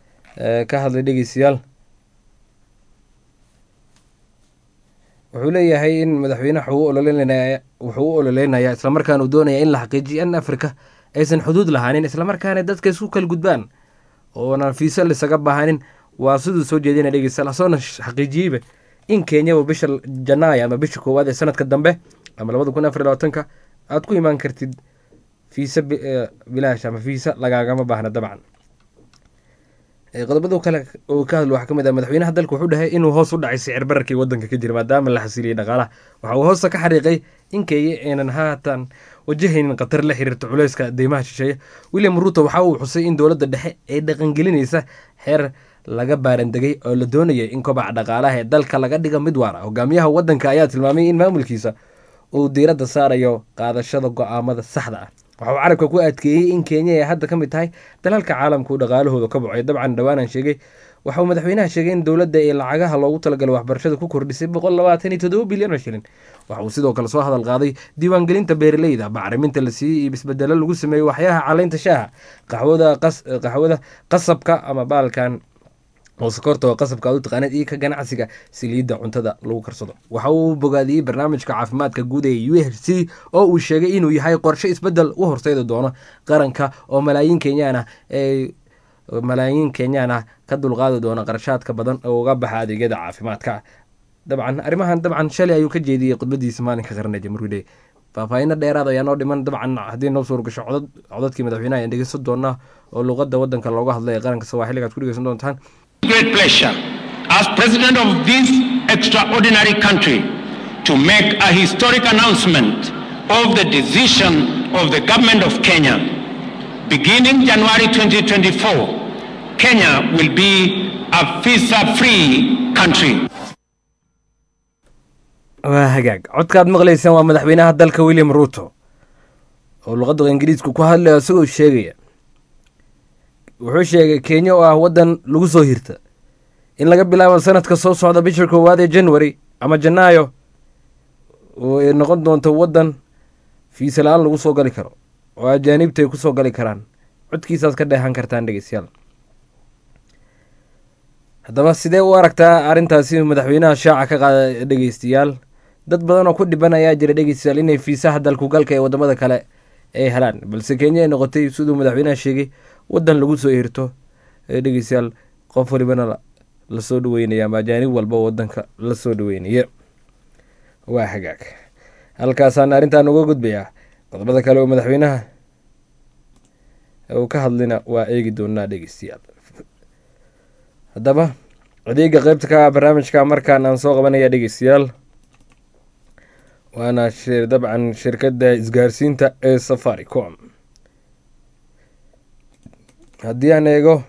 eh, ka hadlay dhegeystayaal wuxuu leeyahay in madaxweynaha wuxuu u ololeynaya wuxuu u ololeynayaa islamarkaana uu doonaya in la xaqiijiyo in afrika aysan xuduud lahaanin islamarkaana dadka isku kala gudbaan oonan fiisa lisaga baahanin waa siduu soo jeedina dhegeystayaal asoona xaqiijiyeyba in kenyaba bisha janaaya ama bisha koowaad ee sanadka dambe ama labada kun afar iyo labaatanka aad ku imaan kartid fiisa bi- eh, bilaash ama fiisa lagaagama baahna dabcan Eh, qodobada kale oo ka hadlo waxaa ka mid ah madaxweynaha dalka wuxuu dhahay inuu hoos u dhacay sicir bararkii wadanka ka jira maadaama la xasiliyey dhaqaalaha waxa uu hoosta ka xariiqay in kenya aynan haatan wajahaynin khatar la xiriirta culeyska deymaha shisheeye william ruto waxa uu xusay in dowladda dhexe ay dhaqangelinaysa xeer laga baarandegay oo la doonayay in kobaca dhaqaalaha ee dalka laga dhiga mid waar ah hogaamiyaha wadanka ayaa tilmaamay in maamulkiisa uu diiradda saarayo qaadashada go-aamada saxda ah waxa uu carabka ku adkeeyey in kenya ay hadda ka mid tahay dalalka caalamka uu dhaqaalahooda ka bocay dabcan dhowaanan sheegay waxa uu madaxweynaha sheegay in dowladda ee lacagaha loogu talagalay waxbarashada ku kordhisay boqol labaatan iyo toddoba bilyan oo shilin waxa uu sidoo kale soo hadal qaaday diiwaangelinta beeraleyda bacriminta la siiyey iyo isbedelo lagu sameeyey waxyaha caleynta shaaha qaxwada qas qaxwada qasabka ama baalkan oo sokorta oo qasabka aad u taqaanid iyo ka ganacsiga saliidda cuntada lagu karsado waxa uu bogaadiyey barnaamijka caafimaadka guud ee u h c oo uu sheegay inuu yahay qorshe isbedel u horseedi doono qaranka oo malaayiin kenyaan ah ee malaayiin kenyaan ah ka dulqaadi doona qarashaadka badan oo uga baxa adeegyada caafimaadka dabcan arrimahan dabcan shalay ayuu ka jeediyey khudbadiisa maalinka qarna jamhuuriyadda faahfaahinno dheeraad ayaa noo dhiman dabcan haddii noo suur gasho codad codadkii madaxweynaha ayaan dhegeysan doonaa oo luqadda waddanka looga hadlay ee qaranka sawaaxiliga aad ku dhegeysan doontaan great pleasure as president of this extraordinary country to make a historic announcement of the decision of the government of Kenya. Beginning January 2024, Kenya will be a visa-free country. waa hagaag codkaad maqlaysaan waa madaxweynaha dalka william ruto oo luqadda ingiriisku ku hadlaya isagoo sheegaya wuxuu sheegay kenya oo ah waddan lagu soo hirta in laga bilaabo sanadka soo socda bisha koowaad ee january ama janaayo oo ay noqon doonto waddan fiisa la-aan lagu soo gali karo oo ajaanibta ay ku soo gali karaan codkiisaad ka dheehan kartaan dhegeystayaal haddaba sidee u aragtaa arrintaasi madaxweynaha shaaca ka qaada dhegeystayaal dad badan oo ku dhiban ayaa jira dhegeystayaal inay fiisaha dalkugalka ee wadamada kale ay helaan balse kenya ay noqotay siduu madaxweynaha sheegay waddan lagu soo hirto ee dhegeystayaal qof walibana lasoo dhaweynaya ama ajaanib walba oo wadanka lasoo dhaweynaya waa hagaag halkaasaan arrintan uga gudbayaa qodobada kale oo madaxweynaha uu ka hadlina waa eegi doonaa dhegeystayaal haddaba adeega qeybta ka ah barnaamijka markaan aan soo qabanaya dhegeystayaal waana dabcan shirkadda isgaarsiinta ee safaricom haddii aan eego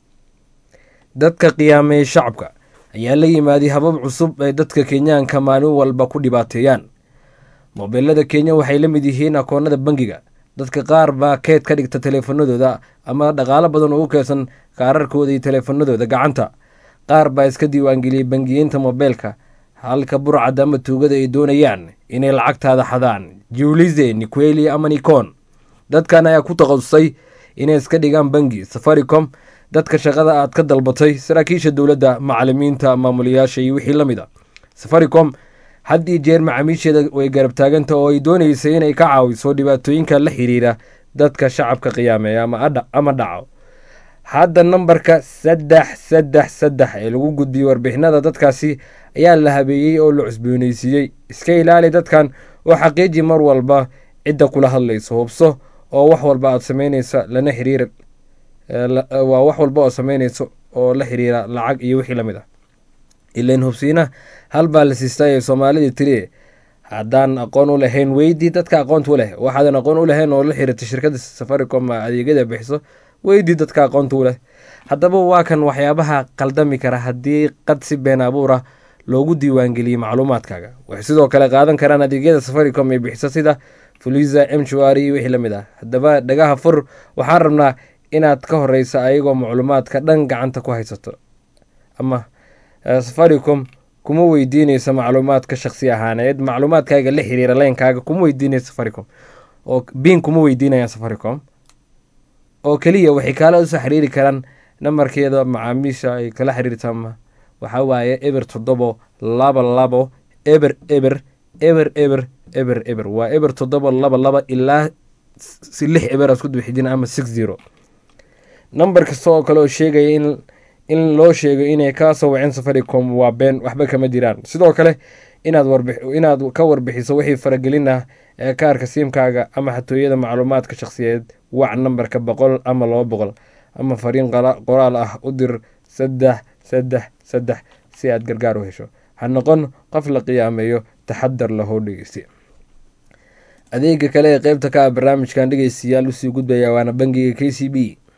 dadka qiyaameeyey shacabka ayaa la yimaaday habab cusub ay dadka kenyaanka maalin walba ku dhibaateeyaan mobeelada kenya waxay la mid yihiin akoonada bangiga dadka qaar baa keed ka dhigta teleefanadooda ama dhaqaalo badan oo u keedsan kaararkooda iyo teleefanadooda gacanta qaar baa iska diiwaangeliyey bangiyeynta mobeelka halka burcad ama tuugada ay doonayaan inay lacagtaada xadaan julize niqueli ama nikon dadkan ayaa ku takhasusay inay iska dhigaan bangi safaricom dadka shaqada aad ka dalbatay saraakiisha dowladda macalimiinta maamulayaasha iyo wixii la mid a safaricom had iyo jeer macaamiisheeda way garab taaganta oo ay dooneysay inay ka caawiso dhibaatooyinka la xiriira dadka shacabka qiyaameeya ama dhaco hadda nambarka saddex saddex saddex ee lagu gudbiyey warbixinada dadkaasi ayaa la habeeyey oo la cusbooneysiiyey iska ilaali dadkan oo xaqiiji mar walba cidda kula hadlayso hubso oo wax walba aad sameyneysa lana xiriir waa wax walba oo sameyneyso oo la xiriira lacag iyo wixii lamid ah ilain hubsiina hal baa la siistay ee soomaalida tiri haddaan aqoon u lahayn weydii dadka aqoonta u leh waxaadan aqoon u lahayn oo la xiriirta shirkadda safaricom adeegyada bixiso weydii dadka aqoonta u leh haddaba waa kan waxyaabaha qaldami kara haddii qad si been abuura loogu diiwaangeliyey macluumaadkaaga waxay sidoo kale qaadan karaan adeegyada safaricom ee bixisa sida fuliza mchuari iyo wixii lamid ah haddaba dhagaha fur waxaan rabnaa inaad ka horeysa ayagoo macluumaadka dhan gacanta ku haysato ama safaricom kuma weydiineysa macluumaadka shaksi ahaaneed macluumaadkaaga la xiriira leynkaaga kuma weydiineysa safaricom oo biin kuma weydiinayaan safaricom oo keliya waxay kaala usoo xiriiri karaan nambarkeeda macaamiisha ay kala xiriirta waxaa waaye eber toddobo laba labo eber eber eber eber eber eber waa eber toddoba laba laba ilaa si lix eber isku dubixijin ama six zero nambar kasta oo kale oo sheegaya in in loo sheego inay ka soo waceen safaricom waa been waxba kama jiraan sidoo kale inaad warbi inaad ka warbixiso wixii faragelin ah ee kaarka siimkaaga ama xatooyada macluumaadka shakhsiyeed wac nambarka boqol ama laba boqol ama fariin qoraal ah u dir saddex saddex saddex si aad gargaar u hesho ha noqon qof la qiyaameeyo taxadar lahoo dhegeysta adeega kale ee qeybta ka ah barnaamijkan dhegeystayaal usii gudbaya waana bangiga k c b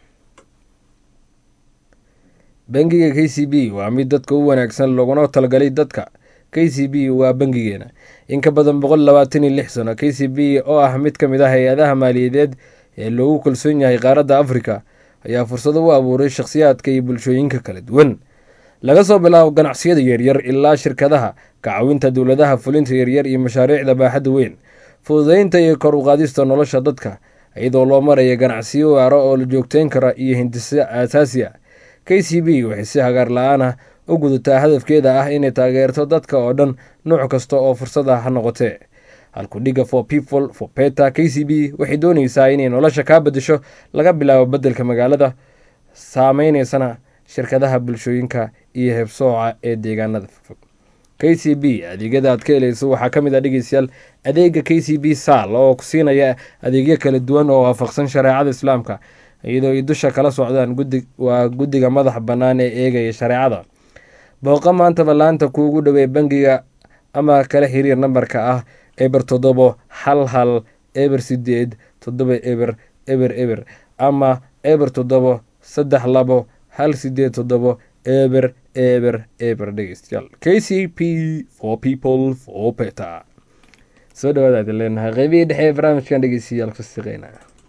bangiga k c b waa mid dadka u wanaagsan looguna talagalay dadka k c b waa bangigeena in ka badan boqol labaatan iyo lix sano k c b oo ah mid ka mid ah hay-adaha maaliyadeed ee loogu kalsoon yahay qaaradda afrika ayaa fursado u abuuray shakhsiyaadka iyo bulshooyinka kala duwan laga soo bilaabo ganacsiyada yaryar ilaa shirkadaha kacawinta dowladaha fulinta yaryar iyo mashaariicda baaxadda weyn fududeynta iyo kor u qaadista nolosha dadka iyadoo loo maraya ganacsiyo waaro oo la joogteyn kara iyo hindise aasaasi a k k c b waxay si hagaar la-aan ah u gudataa hadafkeeda ah inay taageerto dadka oo dhan nuuc kasta oo fursad ah ha noqotee halkudhiga for people for beta k c b waxay dooneysaa inay nolosha kaa bedesho laga bilaabo beddelka magaalada saameyneysana shirkadaha bulshooyinka iyo hebsooca ee deegaanada fogfog k c b adeegyada aad ka helayso waxaa ka mid ah dhegeystayaal adeega k c b sal oo ku siinaya adeegyo kala duwan oo waafaqsan shareecada islaamka iyadoo ay dusha kala socdaan gudi waa guddiga madax bannaan ee eegaya shareecada booqa maanta ballaanta kuugu dhowey bangiga ama kala xiriir nambarka ah eber toddobo hal hal eber sideed toddoba eber eber eber ama eber toddobo saddex labo hal sideed toddobo eber eber eber dhegeystayaal k c p for people for beta soo dhawaada aadin leenahay qeybihii dhexe ee barnaamijkan dhegeystayaal ku siqeyna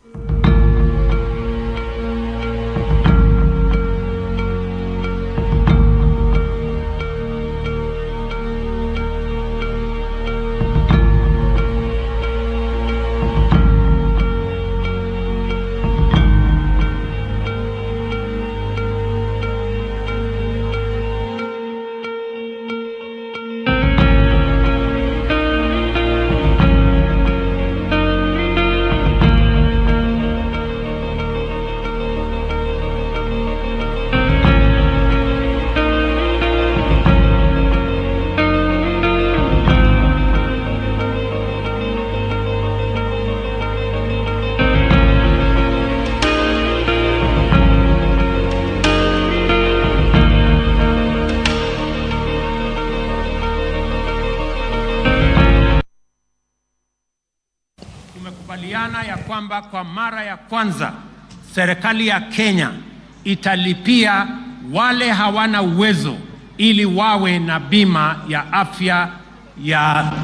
Tumekubaliana ya kwamba kwa mara ya kwanza serikali ya Kenya italipia wale hawana uwezo ili wawe na bima ya afya ya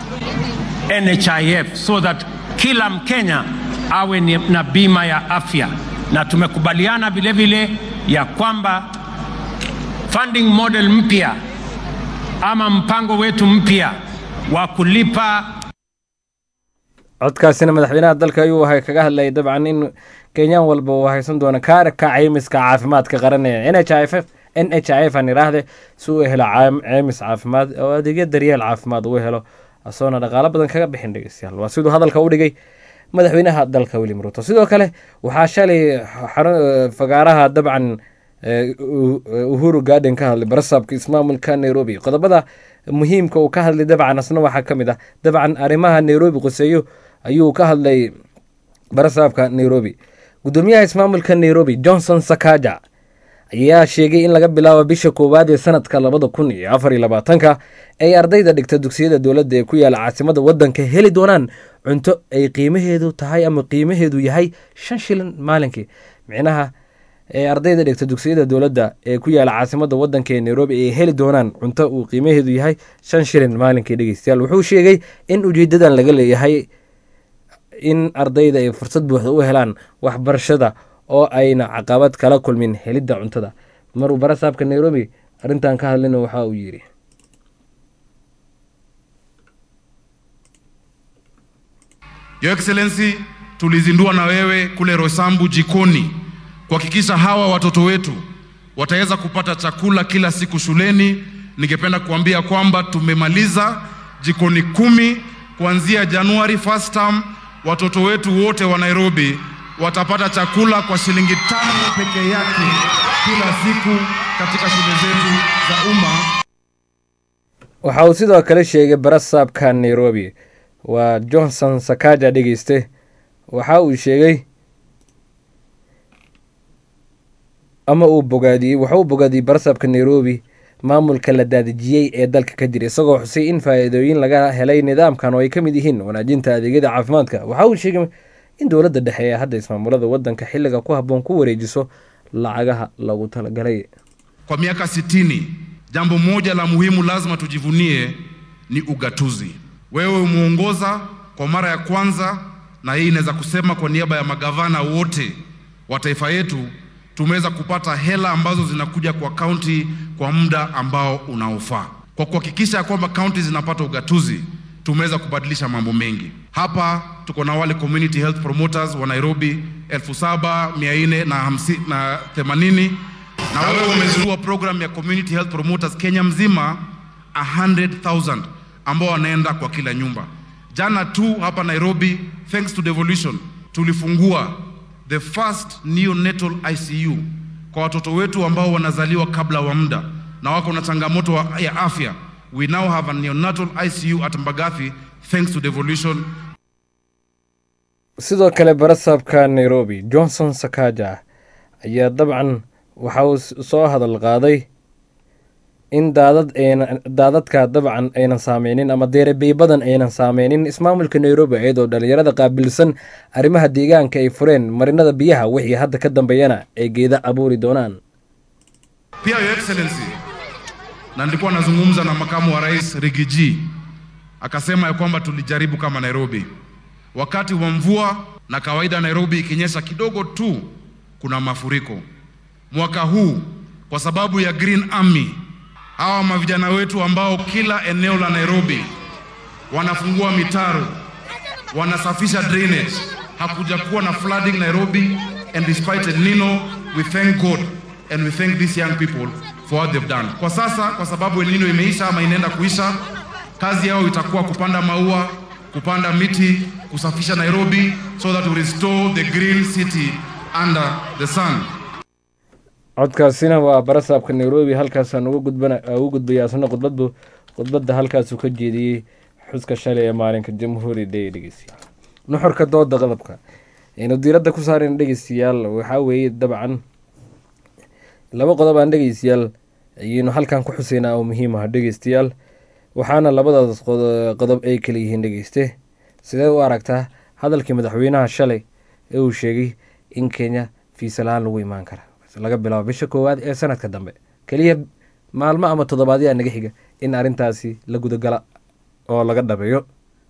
NHIF so that kila Mkenya awe ni- na bima ya afya, na tumekubaliana vile vile ya kwamba funding model mpya ama mpango wetu mpya wa kulipa codkaasina madaxweynaha dalka ayuu ahay kaga hadlayay dabcan in kenyaan walba uu haysan doono kaarka caymiska caafimaadka qaran ee n h i f n h i f aan idhaahde si uu helo caam- caymis caafimaad oo adeegyo daryeel caafimaad uu helo asoona dhaqaalo badan kaga bixin dhegeystayaal waa siduu hadalka u dhigay madaxweynaha dalka william ruto sidoo kale waxaa shalay xarun- fagaaraha dabcan eh, U- uhuru garden ka hadlay barasaabka ismaamulka nairobi qodobada muhiimka uu ka hadlay dabcan asna waxaa ka mid ah dabcan arrimaha nairobi quseeyo ayuu ka hadlay barasaabka nairobi gudoomiyaha ismaamulka nairobi johnson sakaja ayaa sheegay in laga bilaabo bisha koowaad ee sanadka labada kun iyo afar iyo labaatanka ay ardayda dhigta dugsiyada dowladda ee ku yaala caasimada wadanka heli doonaan cunto ay qiimaheedu tahay ama qiimaheedu yahay shan shilin maalinkii micnaha ee ardayda dhigta dugsiyada dowladda ee ku yaala caasimada wadanka ee nairobi ay heli doonaan cunto uu qiimaheedu yahay shan shilin maalinkii dhegeystayaal wuxuu sheegay in ujeedadan laga leeyahay in ardayda ay fursad buuxda u helaan waxbarashada oo ayna caqabad kala kulmin helidda cuntada maruu barasaabka nairobi arrintan ka hadlina waxa uu yidhi Your Excellency, tulizindua na wewe kule Rosambu jikoni kuhakikisha hawa watoto wetu wataweza kupata chakula kila siku shuleni. Ningependa kuambia kwamba tumemaliza jikoni kumi kuanzia Januari first term. Watoto wetu wote wa Nairobi watapata chakula kwa shilingi tano peke yake kila siku katika shule zetu za umma. waxa uu sidoo kale sheegay barasaabka nairobi waa johnson sakaja dhegeyste waxa uu sheegay ama uu bogaadiyey waxa uu bogaadiyey barasaabka nairobi maamulka la daadejiyey ee dalka ka jira isagoo xusay in faa-iidooyin laga helay nidaamkan oo ay ka mid yihiin wanaajinta adeegyada caafimaadka waxa uu sheegay in dowladda dhexe ee hadda ismaamulada wadanka xilliga ku habboon ku wareejiso lacagaha lagu talagalay Kwa miaka sitini, jambo moja la muhimu lazima tujivunie ni ugatuzi. Wewe umeongoza kwa mara ya kwanza, na hii inaweza kusema kwa niaba ya magavana wote wa taifa yetu, tumeweza kupata hela ambazo zinakuja kwa kaunti kwa muda ambao unaofaa. Kwa kuhakikisha ya kwamba kaunti zinapata ugatuzi, tumeweza kubadilisha mambo mengi. Hapa tuko na wale community health promoters wa Nairobi elfu saba mia nne na hamsi- na themanini na wewe umezindua program ya community health promoters Kenya mzima 100,000 ambao wanaenda kwa kila nyumba. Jana tu hapa Nairobi, thanks to devolution, tulifungua the first neonatal ICU kwa watoto wetu ambao wanazaliwa kabla wa muda na wako na changamoto wa- ya afya. We now have a neonatal ICU at Mbagathi thanks to devolution sidoo kale barasaabka nairobi johnson sakaja ayaa dabcan waxa uu s- soo hadal qaaday in daadad ayna daadadka dabcan aynan saameynin ama deerebiy badan aynan saameynin ismaamulka nairobi iyadoo dhalinyarada qaabilsan arrimaha deegaanka ay fureen marinada biyaha wixii hadda ka dambeeyana ay geeda abuuri doonaan Pia Your Excellency, na nilikuwa nazungumza na makamu wa rais Rigiji akasema ya kwamba tulijaribu kama Nairobi wakati wa mvua, na kawaida Nairobi ikinyesha kidogo tu kuna mafuriko. Mwaka huu kwa sababu ya Green Army, hawa mavijana wetu ambao kila eneo la Nairobi wanafungua mitaro, wanasafisha drainage, hakuja kuwa na flooding Nairobi, and despite El Nino, we thank God and we thank these young people for what they've done. Kwa sasa, kwa sababu El Nino imeisha ama inaenda kuisha, kazi yao itakuwa kupanda maua, kupanda miti, kusafisha Nairobi so that we restore the green city under the sun. codkaasina waa barasaabka nairobi halkaasaan uga gudbana ugu gudbaya asna khudbadbu khudbadda halkaasuu ka jeediyey xuska shalay ee maalinka jamhuuri day dhegeystayaal nuxurka dooda qodobka aynu diiradda ku saareen dhegeystayaal waxaa weeye dabcan laba qodob aan dhegeystayaal ayaynu halkan ku xuseynaa oo muhiim ah dhegeystayaal waxaana labadaas qod- qodob ay kala yihiin dhegeyste sidee u aragtaa hadalkii madaxweynaha shalay ee uu sheegay in kenya fiisa la-aan lagu imaan kara laga bilaabo bisha koowaad ee sanadka dambe keliya maalmo ama toddobaadyaa naga xiga in arrintaasi la gudagala oo laga dhabeeyo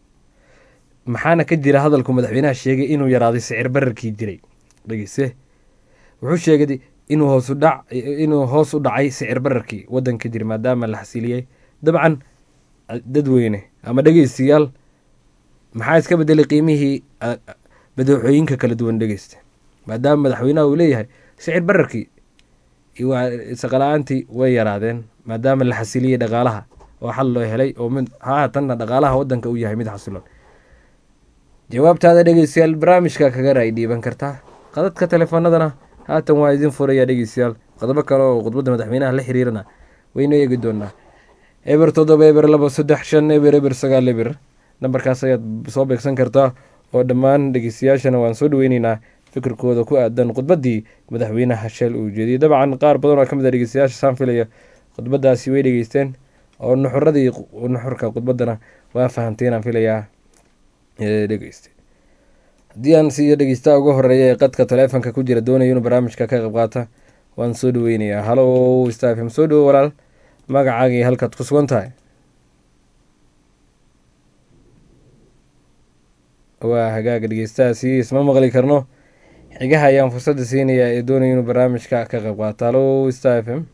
maxaana ka jira hadalku madaxweynaha sheegay inuu yaraaday sicir bararkii jiray dhegeyse wuxuu sheegay inuu hoos u dhac inuu hoos u dhacay sicir bararkii wadanka jira maadaama la xasiliyey dabcan dadweyne ama dhegeystayaal maxaa iska bedelay qiimihii ah, badeecooyinka kala duwan dhegeysta maadaama madaxweynaha uu leeyahay sicir bararkii iyo waa- shaqala-aantii way yaraadeen maadaama la xasiliyey dhaqaalaha oo xal loo helay oo mid haatanna dhaqaalaha wadanka uu yahay mid xasilon jawaabtaada dhegeystayaal barnaamijka kaga raay dhiiban kartaa qadadka telefoonadana haatan waa idin furaya dhegeystayaal qodobo kale oo khudbadda madaxweynaha la xiriirana waynu eegi doonaa eber toddoba eber laba saddex shan eber eber sagaal eber nambarkaas ayaad soo beegsan kartaa oo dhammaan dhegeystayaashana waan soo dhaweyneynaa fikirkooda ku aadan khudbaddii madaxweynaha sheel uu jeediyey dabcan qaar badan oo ka mid a dhegeystayaasha saan filaya khudbaddaasi way dhegeysteen oo nuxuradii nuxurka khudbaddana waa fahamteenaan filayaa ee dhegeyste haddii aan siiyo dhegeystaha ugu horeeya ee qadka taleefonka ku jira doonaya inuu barnaamijka ka qayb qaata waan soo dhaweynayaa halo stafm soo dhawo walaal magacaagii halkaad ku sugan tahay waa hagaaga dhegeystahaasi isma maqli karno xigaha ayaan fursadda siinayaa ee doonaya inuu barnaamijka ka qayb qaato halo star f m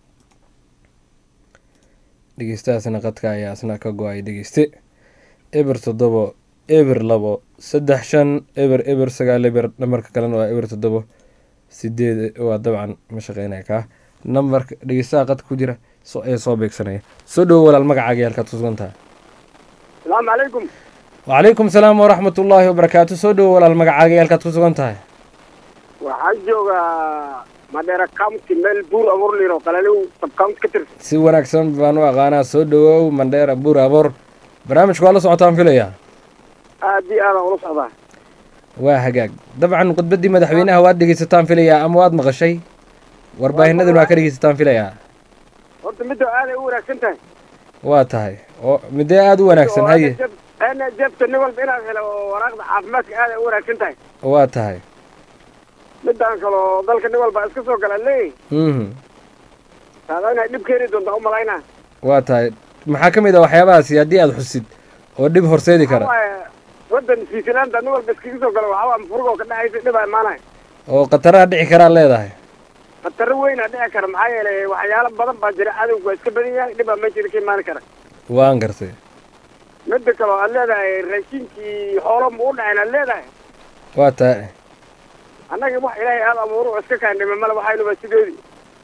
dhegeystahaasna qadka ayaa isna ka go-ay dhegeyste eber toddobo eber labo saddex shan eber eber sagaal eber nambarka kalena waa eber toddobo sideed waa dabcan ma shaqeynaya kaa nambarka dhegeystaha qadka ku jira so ee soo beegsanaya soo dhowo walaal magacaagii halkaad ku sugan tahay salaamu calaykum wacalaykum salaam waraxmat ullaahi wabarakaatu soo dhowo walaal magacaagii halkaad ku sugan tahay waxaan joogaa madheera county meel buur abuurliro qalaliw subcounty ka tirsan si wanaagsan baan u aqaanaa soo dhowow mandheera buur aboor barnaamijka waa la socotaan filayaa aad iyo aadaan ula socdaa waa hagaag dabcan khudbaddii madaxweynaha waad dhegeysataan filayaa ama waad maqashay warbaahinaduna waa ka dhegeysataan filayaa horta midda aaday u wanaagsan tahay waa tahay oo midee aada u wanaagsan haye ana jabta nin walba inaad helo oo waraaqda caafimaadka aaday u wanaagsan tahay waa tahay midaan kaloo dalka nin walba iska soo gala leeyahy mhm taada inay dhib keeni doonta u malaynaa waa tahay maxaa ka mid ah waxyaabahaasi haddii aada xusid oo dhib horseedi kara waaye waddan fiisilaanta nin walba iskaga soo gala waxaa mafurgo ka dhexaysa dhibaa imaanaya oo khataraha dhici karaa leedahay khataro weynaa dhici kara maxaa yeelay waxyaalo badan baa jira cadowga waa iska badan yahay dhibaa meesha ka imaan kara waan gartay midda kale oo aad leedahay raashinkii xoolo ma u dhaceen aad leedahay waa tahay annaga wax ilaahay aada abuuru oo iska kaandhime male waxaynu waa sideedii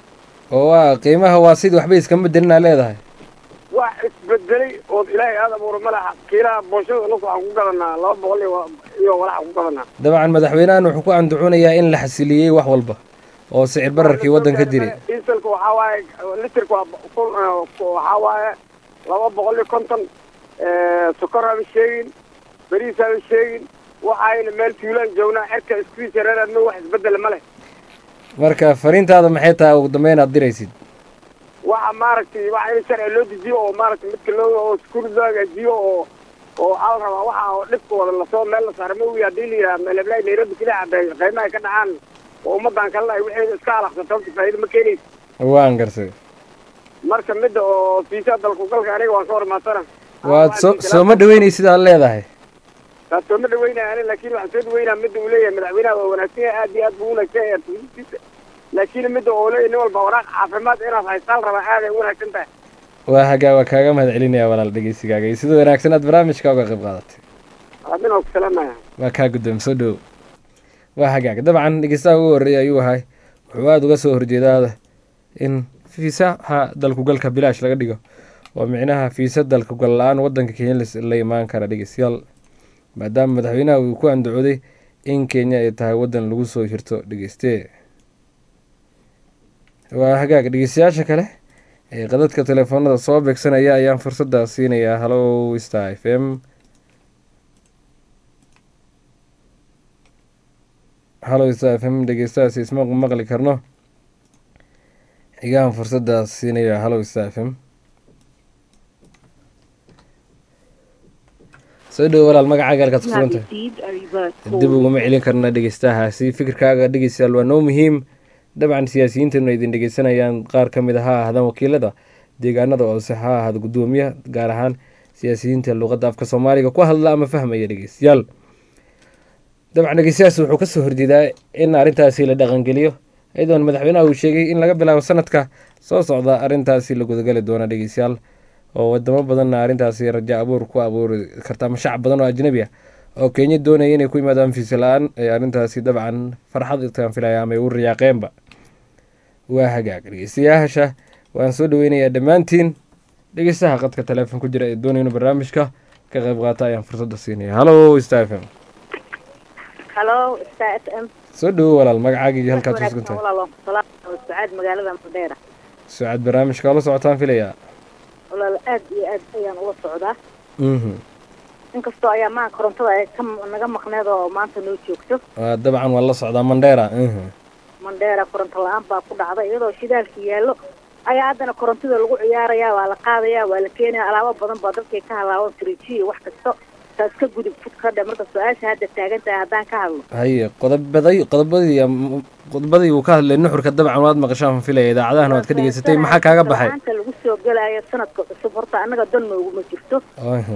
oo waa qiimaha waa sidii waxba iskama bedelinaa leedahay wax isbedelay oo ilaahay aada abuura malaha kiilaha booshada nus waxaan ku gadanaa laba boqol iyo iyo walaxaan ku gadanaa dabcan madaxweynahan wuxuu ku andacuunayaa in la xasiliyey wax walba oo sicir bararkii waddanka jiray dieselka waxaa waaye litirka waa kun waxaa waaye laba boqol iyo konton sokor haba sheegin bariis haba sheegin waxayna meel tuulaan joognaa xerka iskuis yareeraadma wax isbedela ma leh marka fariintaada maxay tahay ugu dambeyn aad diraysid waxa maaragtay waxa in sharci loo dejiyo oo maaragtay midka loo oo iskuul loo hagaajiyo oo oo waxaa la rabaa waxa oo dhibka wada lasoo meel la saaro ma wiya hadii la yidhaha meeleblaay nairobi keliya hadday qiimaha ka dhacaan oo ummadan kalena ay wixii iska alaqsato horta faa'iido ma keenaysa waan garsay marka midda oo fiisa dalku galka aniga waan ka hormaansana waad soo sooma dhaweynaysid aad leedahay taas sooma dhaweynaya ani laakiin waxaan soo dhaweynaa midda uu leeyahay madaxweynaha waa wanaagsan yahay aad iyo aad buu wanaagsan yahay tuulisiisa laakiin midda oo leeyahay nin walba waraaq caafimaad inaad haystaan rabaa aad ay u wanaagsan tahay waa hagaa waa kaaga mahad celinaya walaal dhegeysigaaga iyo sida wanaagsan aad barnaamijka uga qayb qaadatay adina ku salaamaya waa kaa guddoom soo dhow waa hagaag dabcan dhegeystaha ugu horreeyay ayuu ahay wuxuu aada uga soo horjeedaa in fiisaha dalkugalka bilaash laga dhigo oo micnaha fiisa dalkugal la-aan wadanka kenya la imaan kara dhegeystayaal maadaama madaxweynaha uu ku andacooday in kenya ay tahay wadan lagu soo hirto dhegeyste waa hagaag dhegeystayaasha kale ee qadadka telefoonada soo beegsanaya ayaan fursadda siinayaa hallo star f m hallo star f m dhegeystahaasi isma maqli karno xigaan fursaddaas siinaya hallo star f m soo dhowo walaal magacaaga halkaad You have kusugan tahay received a reverse dib call. uguma celin karna dhegeystahaasi fikirkaaga dhegeystayaal waa noo muhiim dabcan siyaasiyiintanu ay idin dhegeysanayaan qaar ka mid a ha ahaadaan wakiilada deegaanada hoose ha ahaada guddoomiyaha gaar ahaan siyaasiyiinta luqadda afka soomaaliga ku hadla ama fahmaya dhegeystayaal dabcan dhegeystayaas wuxuu kasoo horjeedaa in arrintaasi la dhaqangeliyo iyadoona madaxweynaha uu sheegay in laga bilaabo sanadka soo socda arrintaasi la gudagali doono dhegeystayaal oo wadamo badanna arrintaasi raja abuur ku abuuri karta ama shacab badan oo ajnabi ah oo kenya doonaya inay ku yimaadaan fiisa la-aan ee arrintaasi dabcan farxad itaan filaya ama ay u riyaaqeenba waa hagaag dhegeystayaasha waan soo dhaweynayaa dhammaantiin dhegeystaha qadka teleefon ku jira ee doonaya inuu barnaamijka ka qayb qaata ayaan fursadda siinaya hallo star f m halo star f m soo dhowo walaal magacaaga iyo halkaad ku sugan tahay walaal waan ku salaamaya sacaad magaalada mandheera sucad barnaamijka oo la socotaan filayaa walaal aad iyo aad ayaan ula socdaa mhm inkastoo ayaa maa korontada ay ka naga maqneed oo maanta noo joogto waa dabcan waa la socdaa mandheera mhm mandheera koronto la-aan baa ku dhacday iyadoo shidaalka yaallo ayaa haddana korontida lagu ciyaarayaa waa la qaadayaa waa la keenaya alaabo badan baa dadkay ka halaaban firijiyo iyo wax kasto taas ka gudub fud ka dhe marka su-aasha hadda taagan tahay haddaan ka hadlo haye qodobaday qodobadii am- qodobadii uu ka hadlay nuxurka dabcan waad maqashaan filaya idaacadahana waad ka dhegeysatay maxaa kaaga baxay maanta lagu soo gelayo sanadka cusub horta annaga dan nooguma jirto Aha.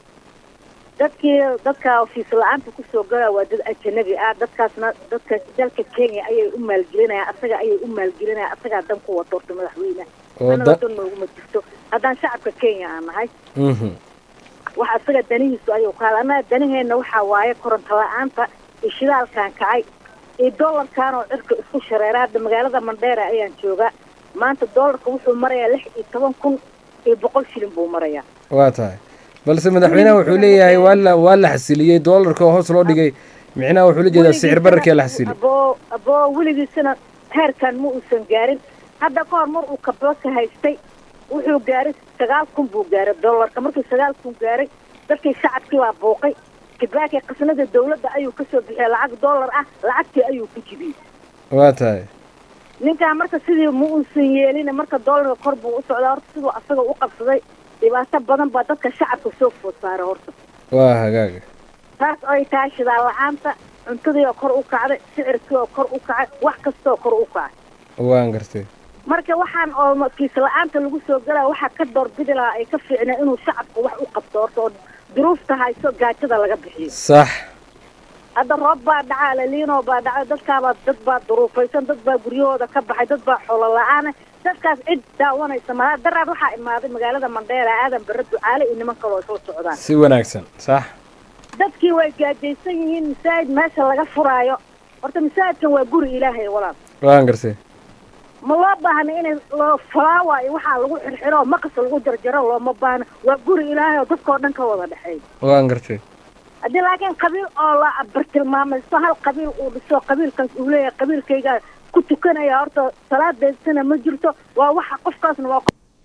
dadkii dadka ofiis la-aanta kusoo galaa waa dad ajanabi ah dadkaasna dadka dalka kenya ayay u maalgelinayaan asaga ayay u maalgelinayaan asagaa dan ku wato horta madaxweyne oo annaga da dan nooguma jirto haddaan shacabka kenya aan nahay mhm wax asaga danihiisu ayuu ka hadla annaga daniheenna waxaa waaye koronto la-aanta iyo shidaalkan kacay iyo dollarkan oo cirka isku shareera hadda magaalada mandheera ayaan joogaa maanta dollarka wuxuu marayaa lix iyo toban kun iyo boqol shilin buu marayaa waa tahay balse madaxweynaha wuxuu leeyahay waa la waa la xasiliyey doolarka oo hoos loo dhigay micnaha wuxuu la jeedaa sicir bararkii la xasiliyey aboo aboo weligiisana heerkan ma uusan gaarin hadda ka hor mar uu kabaka haystay wuxuu gaaray sagaal kun buu gaaray dollarka markii sagaal kun gaaray dadkii shacabkii baa buuqay kibaaki qasnada dawladda ayuu kasoo bixiyay lacag dollar ah lacagtii ayuu ku jibiyey waa tahay ninkaa marka sidii ma uusan yeelin marka dollarka kor buu u socdaa horta siduu asaga u qabsaday dhibaato badan baa dadka shacabka soo food saaray horta waa hagaaga taas ay tahay shidaal la-aanta cuntadii oo kor u kacday sicirkii oo kor u kacay wax kastoo kor u kacay waan gartay marka waxaan oo kiis la-aanta lagu soo galaa waxaa ka doorbidi lahaa ay ka fiicnaa inuu shacabka wax u qabto horta oo duruufta hayso gaajada laga bixiyo sax hadda roob baa dhacaa laliinoo baa dhacay dadkaabaa dad baa duruufaysan dad baa guryahooda ka baxay dad baa xoolo la-aana dadkaas cid daawanaysa malaa daraad waxaa imaaday magaalada mandheera aadan bare ducaale iyo niman kaloo isla socdaan si wanaagsan sax dadkii way gaajaysan yihiin masaajid meesha laga furaayo horta masaajidkan waa guri ilaahay walaal waan gartay ma loo baahna inay loo falaawa iyo waxaa lagu xirxiro oo maqas lagu jarjaro looma baahna waa guri ilaahay oo dadkao dhan ka wada dhexeeya waan gartay haddii laakiin qabiil oo la bartilmaamaysto hal qabiil uu dhiso qabiilkaas uu leeyahay qabiilkayga ku tukanaya horta salaadeysana ma jirto waa waxa qofkaasna waa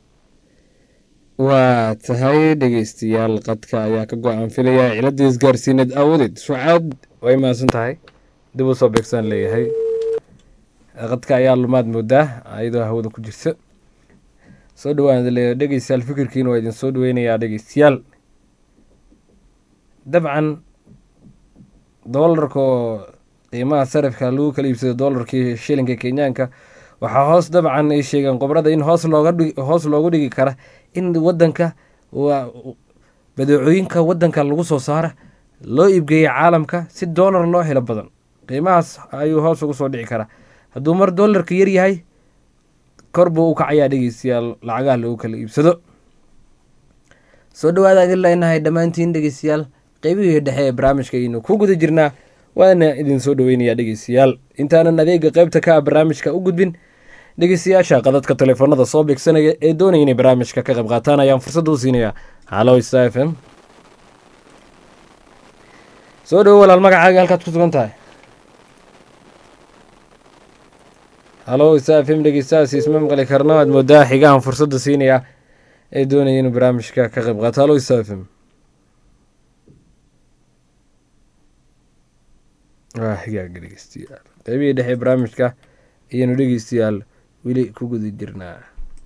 waa tahay dhegeystayaal qadka ayaa ka go-aan filaya ciladii isgaarsiineed aawadeed sucaad way mahadsan tahay dib u soo beegsaan leeyahay qadka ayaa lumaad moodaa iyadoo hawada ku jirta soo dhawaan leeyahay dhegeystayaal fikirkiina waa idin soo dhaweynayaa dhegeystayaal dabcan doolarka oo qiimaha sarifka lagu kala iibsado doolarkii shilinka kenyaanka waxaa hoos dabcan ay sheegeen qobrada in hoos looga dhigi hoos loogu dhigi kara in wadanka waa badeecooyinka wadanka lagu soo saara loo iibgeeya caalamka si doolar loo helo badan qiimahaas ayuu hoos ugu soo dhici karaa hadduu mar doolarka yar yahay kor buu u kacayaa dhegeystayaal lacagaha lagu kala iibsado soo dhawaada idin leenahay dhammaantiin dhegeystayaal qeybihii dhexe ee barnaamijka aynu ku guda jirnaa waana idin soo dhaweynayaa dhegeystayaal intaanan adeega qeybta ka ah barnaamijka u gudbin dhegeystayaasha qadadka telefoonada soo beegsanaya ee doonaya inay barnaamijka ka qayb qaataan ayaan fursad u siinayaa halo sta f m soo dhawo walaal magacaaga halkaad ku sugan tahay halo sta f m dhegeystayaas isma maqli karno aad moodaa xigahan fursadda siinayaa ee doonaya inuu barnaamijka ka qayb qaato halo sta f m waa xigaaga dhegeystayaal qeybihii dhexe barnaamijka ayaynu dhegeystayaal weli ku guda jirnaa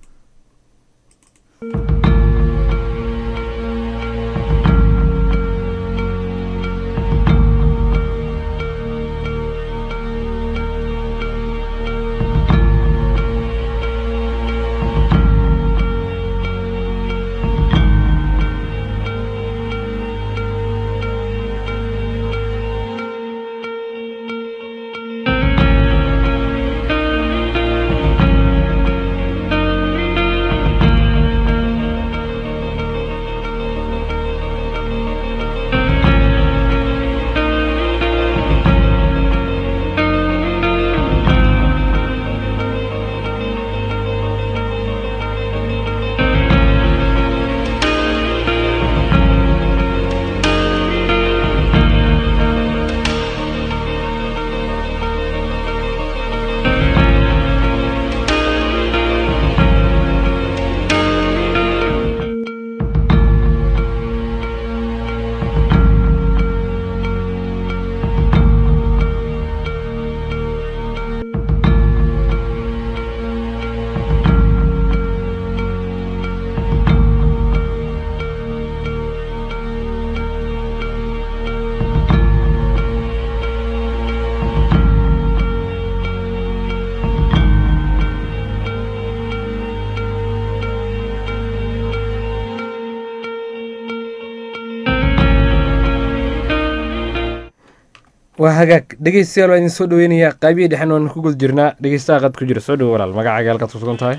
waa hagaag dhegeystayaal waa idin soo dhaweynayaa qaybihii dhexen waan ku guda jirnaa dhegeystaha qad ku jira soo dhawo walaal magacaaga halkaad ku sugan tahay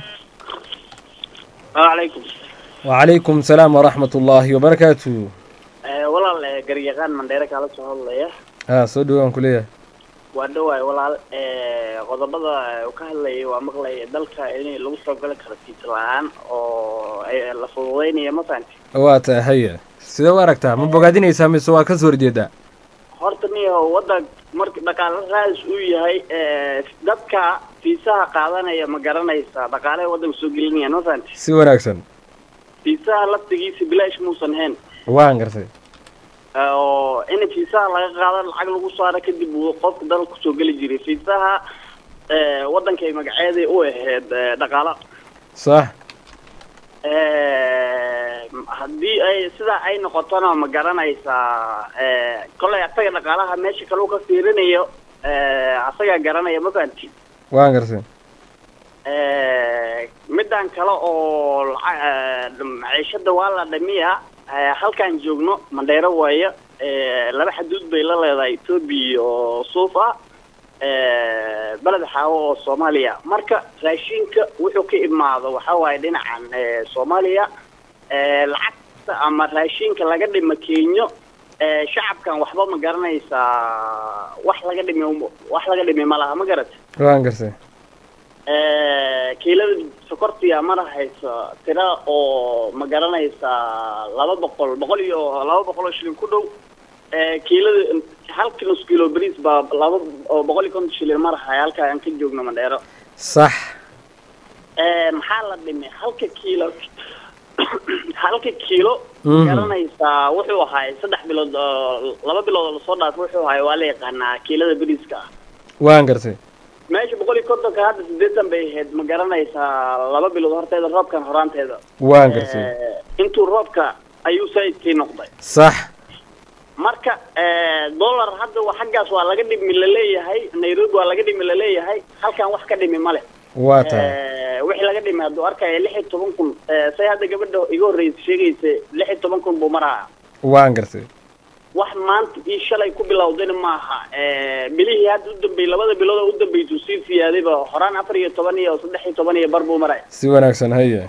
alaykum wacalaykum salaam waraxmat ullaahi wabarakaatu walaal garyaqaan mandheere kaala soo hadlaya ha soo dhawo waan kuleeyahay waa dhawaay walaal qodobada uu ka hadlayay waa maqlay dalka in lagu soo gali karo fiisa la-aan oo la fududeynaya ma fahanti waa tahay haya sidee u aragtaa ma bogaadinaysaa mise waa ka soo horjeedaa horta niyo wadan marka dhaqaale raadis uu yahay dadka fiisaha qaadanaya ma garanaysaa dhaqaalaha waddanka soo gelinaya ma fahanti si wanaagsan fiisaha laftigiisa bilaash muusan hayn waan gartay oo in fiisaha laga qaado lacag lagu saaro kadib uu qofka dalka kusoo geli jiray fiisaha waddankay magaceeday u ahayd dhaqaalo sax haddii ay sidaa ay noqotona ma garanaysaa kollay asaga dhaqaalaha meesha kale u ka fiirinayo asagaa garanaya ma fahanti waan gartay middan kale oo laca- maciishada waa la dhamiya halkaan joogno mandheero waayo laba xaduud bay la leedahay etoobiya iyo suufa beled xaawo oo soomaaliya marka raashinka wuxuu ka imaado waxa waaye dhinacan soomaaliya lacagta ama raashinka laga dhima kenyo shacabkan waxba ma garanaysaa wax laga dhimi wax laga dhimi ma laha ma garata waan gartay kiilada sokortiya mana hayso tira oo ma garanaysaa laba boqol boqol iyo laba boqol oo shilin ku dhow kiilada halka nus kilo bariis baa laba oo boqol iyo konton shilin marahay halka aan ka joogno mandheero sax maxaa la dhimay halka kiilo halka kiilo Mhm. garanaysaa wuxuu ahaay saddex bilood oo laba bilood oo lasoo dhaafay wuxuu ahaay waa la yaqaanaa kiilada bariiska ah waan gartay meesha boqol iyo kontonka hadda sideetan bay ahayd ma garanaysaa laba bilood horteeda roobkan horaanteeda waan gartay Eh, intuu roobka ayuu sayidkii noqday sax marka eh, dollar hadda wa- xaggaas waa laga dhimi laleeyahay nairobi waa laga dhimi laleeyahay halkan wax ka dhimi male waa tahay Eh, wixii laga dhimi hadduu arkaya lix iyo toban kun eh, say hadda gabadha iga horreysa sheegaysa lix iyo toban kun buu maraa waan gartay wax maanta ii shalay ku bilowdayna maaha Eh, bilihii hadda u dambeeyey labada bilood oo u dambeysuu sii siyaadayba horaan afar iyo toban iyo saddex iyo toban iyo bar buu maray si wanaagsan haye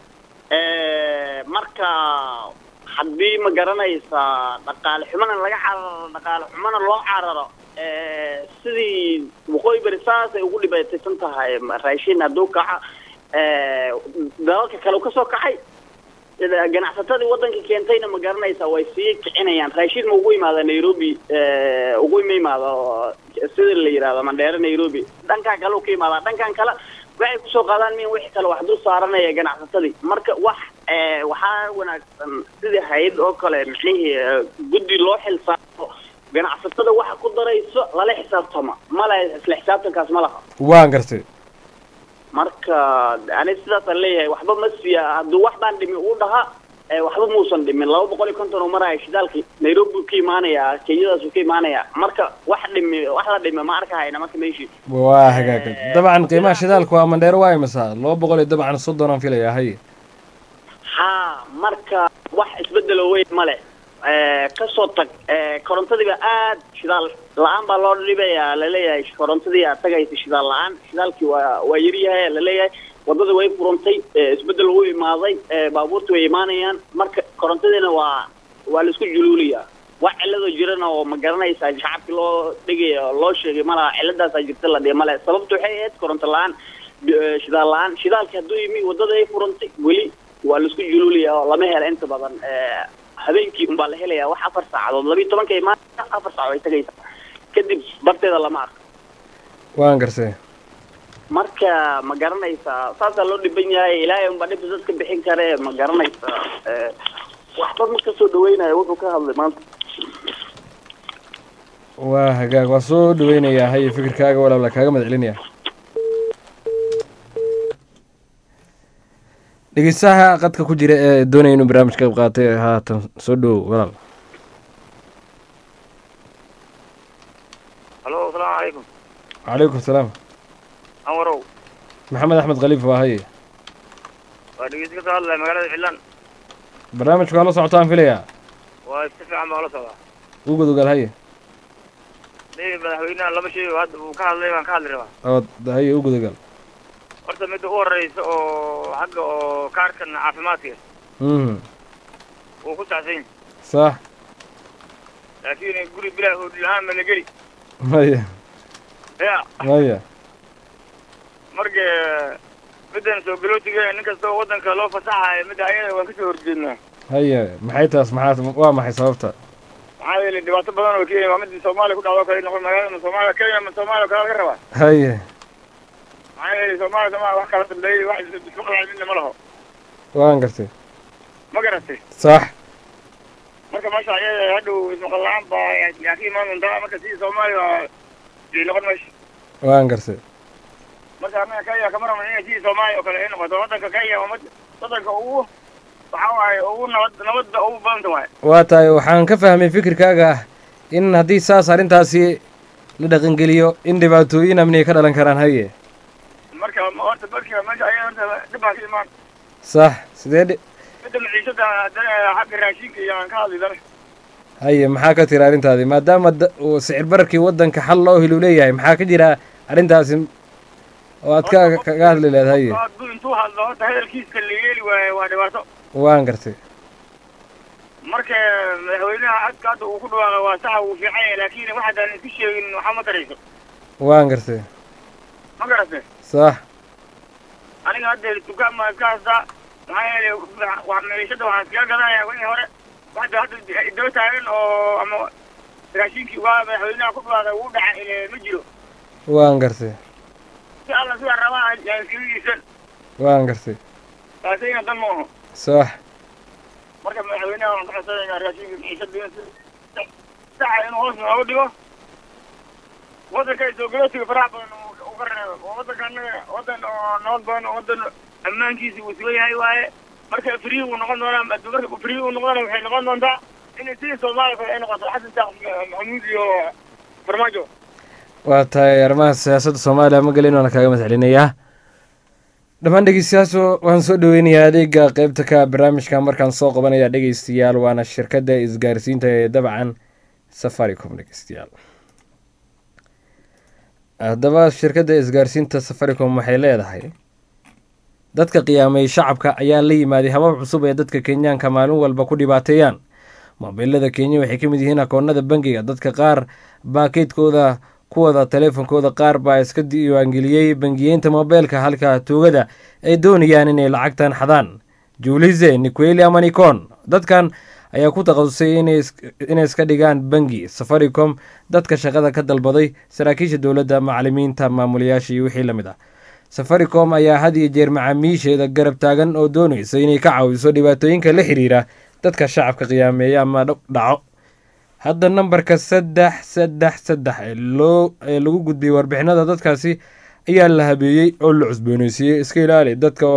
Eh, marka haddii ma garanaysaa dhaqaale xumana laga cararo dhaqaale xumana loo cararo eh, sidii waqooyi bari saasay ugu dhibaataysan tahay raashin hadduu kaca eh, dalalka kale uu kasoo kacay sida ganacsatadii waddanka keentayna ma garanaysaa way sii kicinayaan raashin ma ugu imaada nairobi eh, ugu ima imaado sida la yidhahdo mandheero nairobi dhankan kale uu ka imaadaa dhankan kale waxay kusoo qaadaan min wixii kale wax dul saaranaya ganacsatadii marka wax eh, waxaa wanaagsan sidii hay-ad oo kale micnihii eh, guddi loo xilsaaro ganacsatada waxa ku darayso lala xisaabtama male isla xisaabtankaas ma laha waan gartay marka ani sidaasaan leeyahay waxba ma siiya hadduu wax baan dhimi uu dhahaa eh, waxba muusan dhimin laba boqol iyo konton uu maraya shidaalki nairobi buu ka imaanayaa kenyadaasuu ka imaanayaa marka wax dhimi wax la dhimi ma arkahayna marka meeshii waa hagaaga dabcan qiimaha shidaalka waa mandheero waa imisa laba boqol iyo dabcan soddon aan filayaa haye ha marka wax isbedelo weyn male Eh, kasoo tag eh, korontadiiba aad shidaal la-aan baa loo dhibayaa laleeyahay korontadii aad tagaysa shidaal la-aan shidaalkii waa waa yaryahay laleeyahay wadada way furantay eh, isbedel wuu imaaday eh, baabuurta way imaanayaan marka korontadiina waa waa laisku juluuliyaa wax cilado jirana oo ma garanaysaa shacabki loo dhigaya loo sheegay malaha ciladaasaa jirta la dhihi male sababtu waxay ahayd koronto la-aan bi- eh, shidaal la-aan shidaalki hadduu yimi wadada ay furantay weli waa laisku juluuliyaa oo lama hela inta badan eh, habeenkii unbaa la helayaa wax afar saacadood labiiyo tobanka imaan afar saac ay tagaysaa kadib barteeda lama arko waan gartay marka ma garanaysaa saasaa loo dhiban yahay ilaahay unbaa dhibta dadka bixin kare ma garanaysaa eh, waxba ma kasoo dhaweynayo wuxuu ka hadlay maanta waa hagaag waa soo dhaweynayaa haye fikirkaaga walaala kaaga mahad celinaya dhegeystaha qadka ku jira ee doonaya inuu barnaamij ka qayb qaatay haatan soo dhowow walaal halo asalaamu calaykum calaykum salaam anwarow maxamed axmed khaliif waa haye waa dhegeysi ka soo hadlaya magaalada cidlaan barnaamijka waa la socotaan filayaa waa si fiican baa ula socdaa u gudogaal haye nin madaxweynaha laba shay oo hadda uu ka hadlay baan ka hadli rabaa ood haye u gudogaal horta midda u horeysa oo xagga oo kaarkan caafimaadka mhm wuu ku saxsan yahay sax laakiin guri bilaa hoodhi la-aan ma la geli maya ya maya marka middan soo galootiga nin kasta oo waddanka loo fasaxayo midda ayada waan kasoo horjeednaa haye maxay taas maxaa waa maxay sababta maxaa yeelay dhibaato badan oo kenya waa midda soomaaliya ku dhacdo kale noqon magaalada soomaaliya kenya ma soomaaliya kale laga rabaa haye maxaa yeelay soomaaliya soomaaliya wax kala dambeeyey wax isku qalay midna ma laho waan gartay ma garatay sax marka meesha ayada hadhow ismaqal la-aan baa yaa ka imaan doontaa marka sidii soomaaliya waa ay noqon meesha waan gartay marka annaga kenya kama rabno inay sidii soomaaliya oo kale ay noqoto waddanka kenya waa mid- waddanka ugu waxaa waaye ugu nabad nabadda ugu badanta waaye waa tahay waxaan ka fahmay fikirkaaga ah in haddii saas arrintaasi la dhaqangeliyo in dhibaatooyin amniga ka dhalan karaan haye marka horta marka meesha ayada horta dhib baa ka imaan sax sidee dhi midda maciishada haddana xagga raashinka iyo aan ka hadli dana haye maxaa ka tira arrintaadi maadaama da- uu sicir bararkii waddanka xal loo helu leeyahay maxaa ka jira arrintaasi oo aad ka kaga hadli leed haye hadduu intuu hadlo horta hadalkiiska la yeeli waaye waa dhibaato waan gartay marka madaxweynaha codka hadda uu ku dhawaaqa waa saxa wuu fiican yahay laakiin wax haddaan isku sheegin waxaa ma tarayso waan gartay ma garatay sax aniga hadda dukaan baan iska haystaa maxaa yeelay wax meeshada waxaan iskaga gadanayaa wixii hore waxda hadda daba taagan oo ama raashinkii waa madaxweynaha ku dhawaaday wuu dhacay ile ma jiro waan gartay si alla sidaa rabaa aan iskaga iibsan waan gartay taasayna dan ma aho sax marka madaxweynaha waxaan ka codsanaynaa raashinka meeshada saca inuu hoos nooga dhigo waddanka soo galootiga faraha badan uu ka reebo oo waddanka annaga waddan oo nabad badan oo waddan ammaankiisa uu sugan yahay waaye marka free uu noqon doonaa marka free uu noqdona waxay noqon doontaa inay sidii soomaaliya kale ay noqoto xasan sheekh maxamuud iyo farmaajo waa tahay arrimaha siyaasadda soomaaliya ma gelin waana kaaga mahadcelinayaa dhammaan dhegeystayaashu waan soo dhaweynayaa adeega qeybta ka barnaamijka markaan soo qabanaya dhegeystayaal waana shirkadda isgaarsiinta ee dabcan safaricom dhegeystayaal haddaba shirkadda isgaarsiinta safaricom waxay leedahay dadka qiyaamay shacabka ayaa la yimaaday habab cusub ee dadka kenyaanka maalin walba ku dhibaateeyaan moobilada kenya waxay ka mid yihiin akoonada bangiga dadka qaar baa keydkooda kuwada taleefonkooda qaar baa iska diiwaangeliyey bangiyeynta moobeelka halka tuugada ay doonayaan inay lacagtan xadaan juulize niqueli ama nikon dadkan ayaa ku takhasusay inay iska dhigaan bangi safaricom dadka shaqada ka dalbaday saraakiisha dowladda macalimiinta maamulayaasha iyo wixii lamid ah safaricom ayaa had iyo jeer macaamiisheeda garab taagan oo doonaysa inay ka caawiso dhibaatooyinka la xiriira dadka shacabka qiyaameeya ama dhaco hadda nambarka saddex saddex saddex loo ee lagu gudbiyey warbixinada dadkaasi ayaa la habeeyey oo la cusbooneysiiyey iska ilaali dadka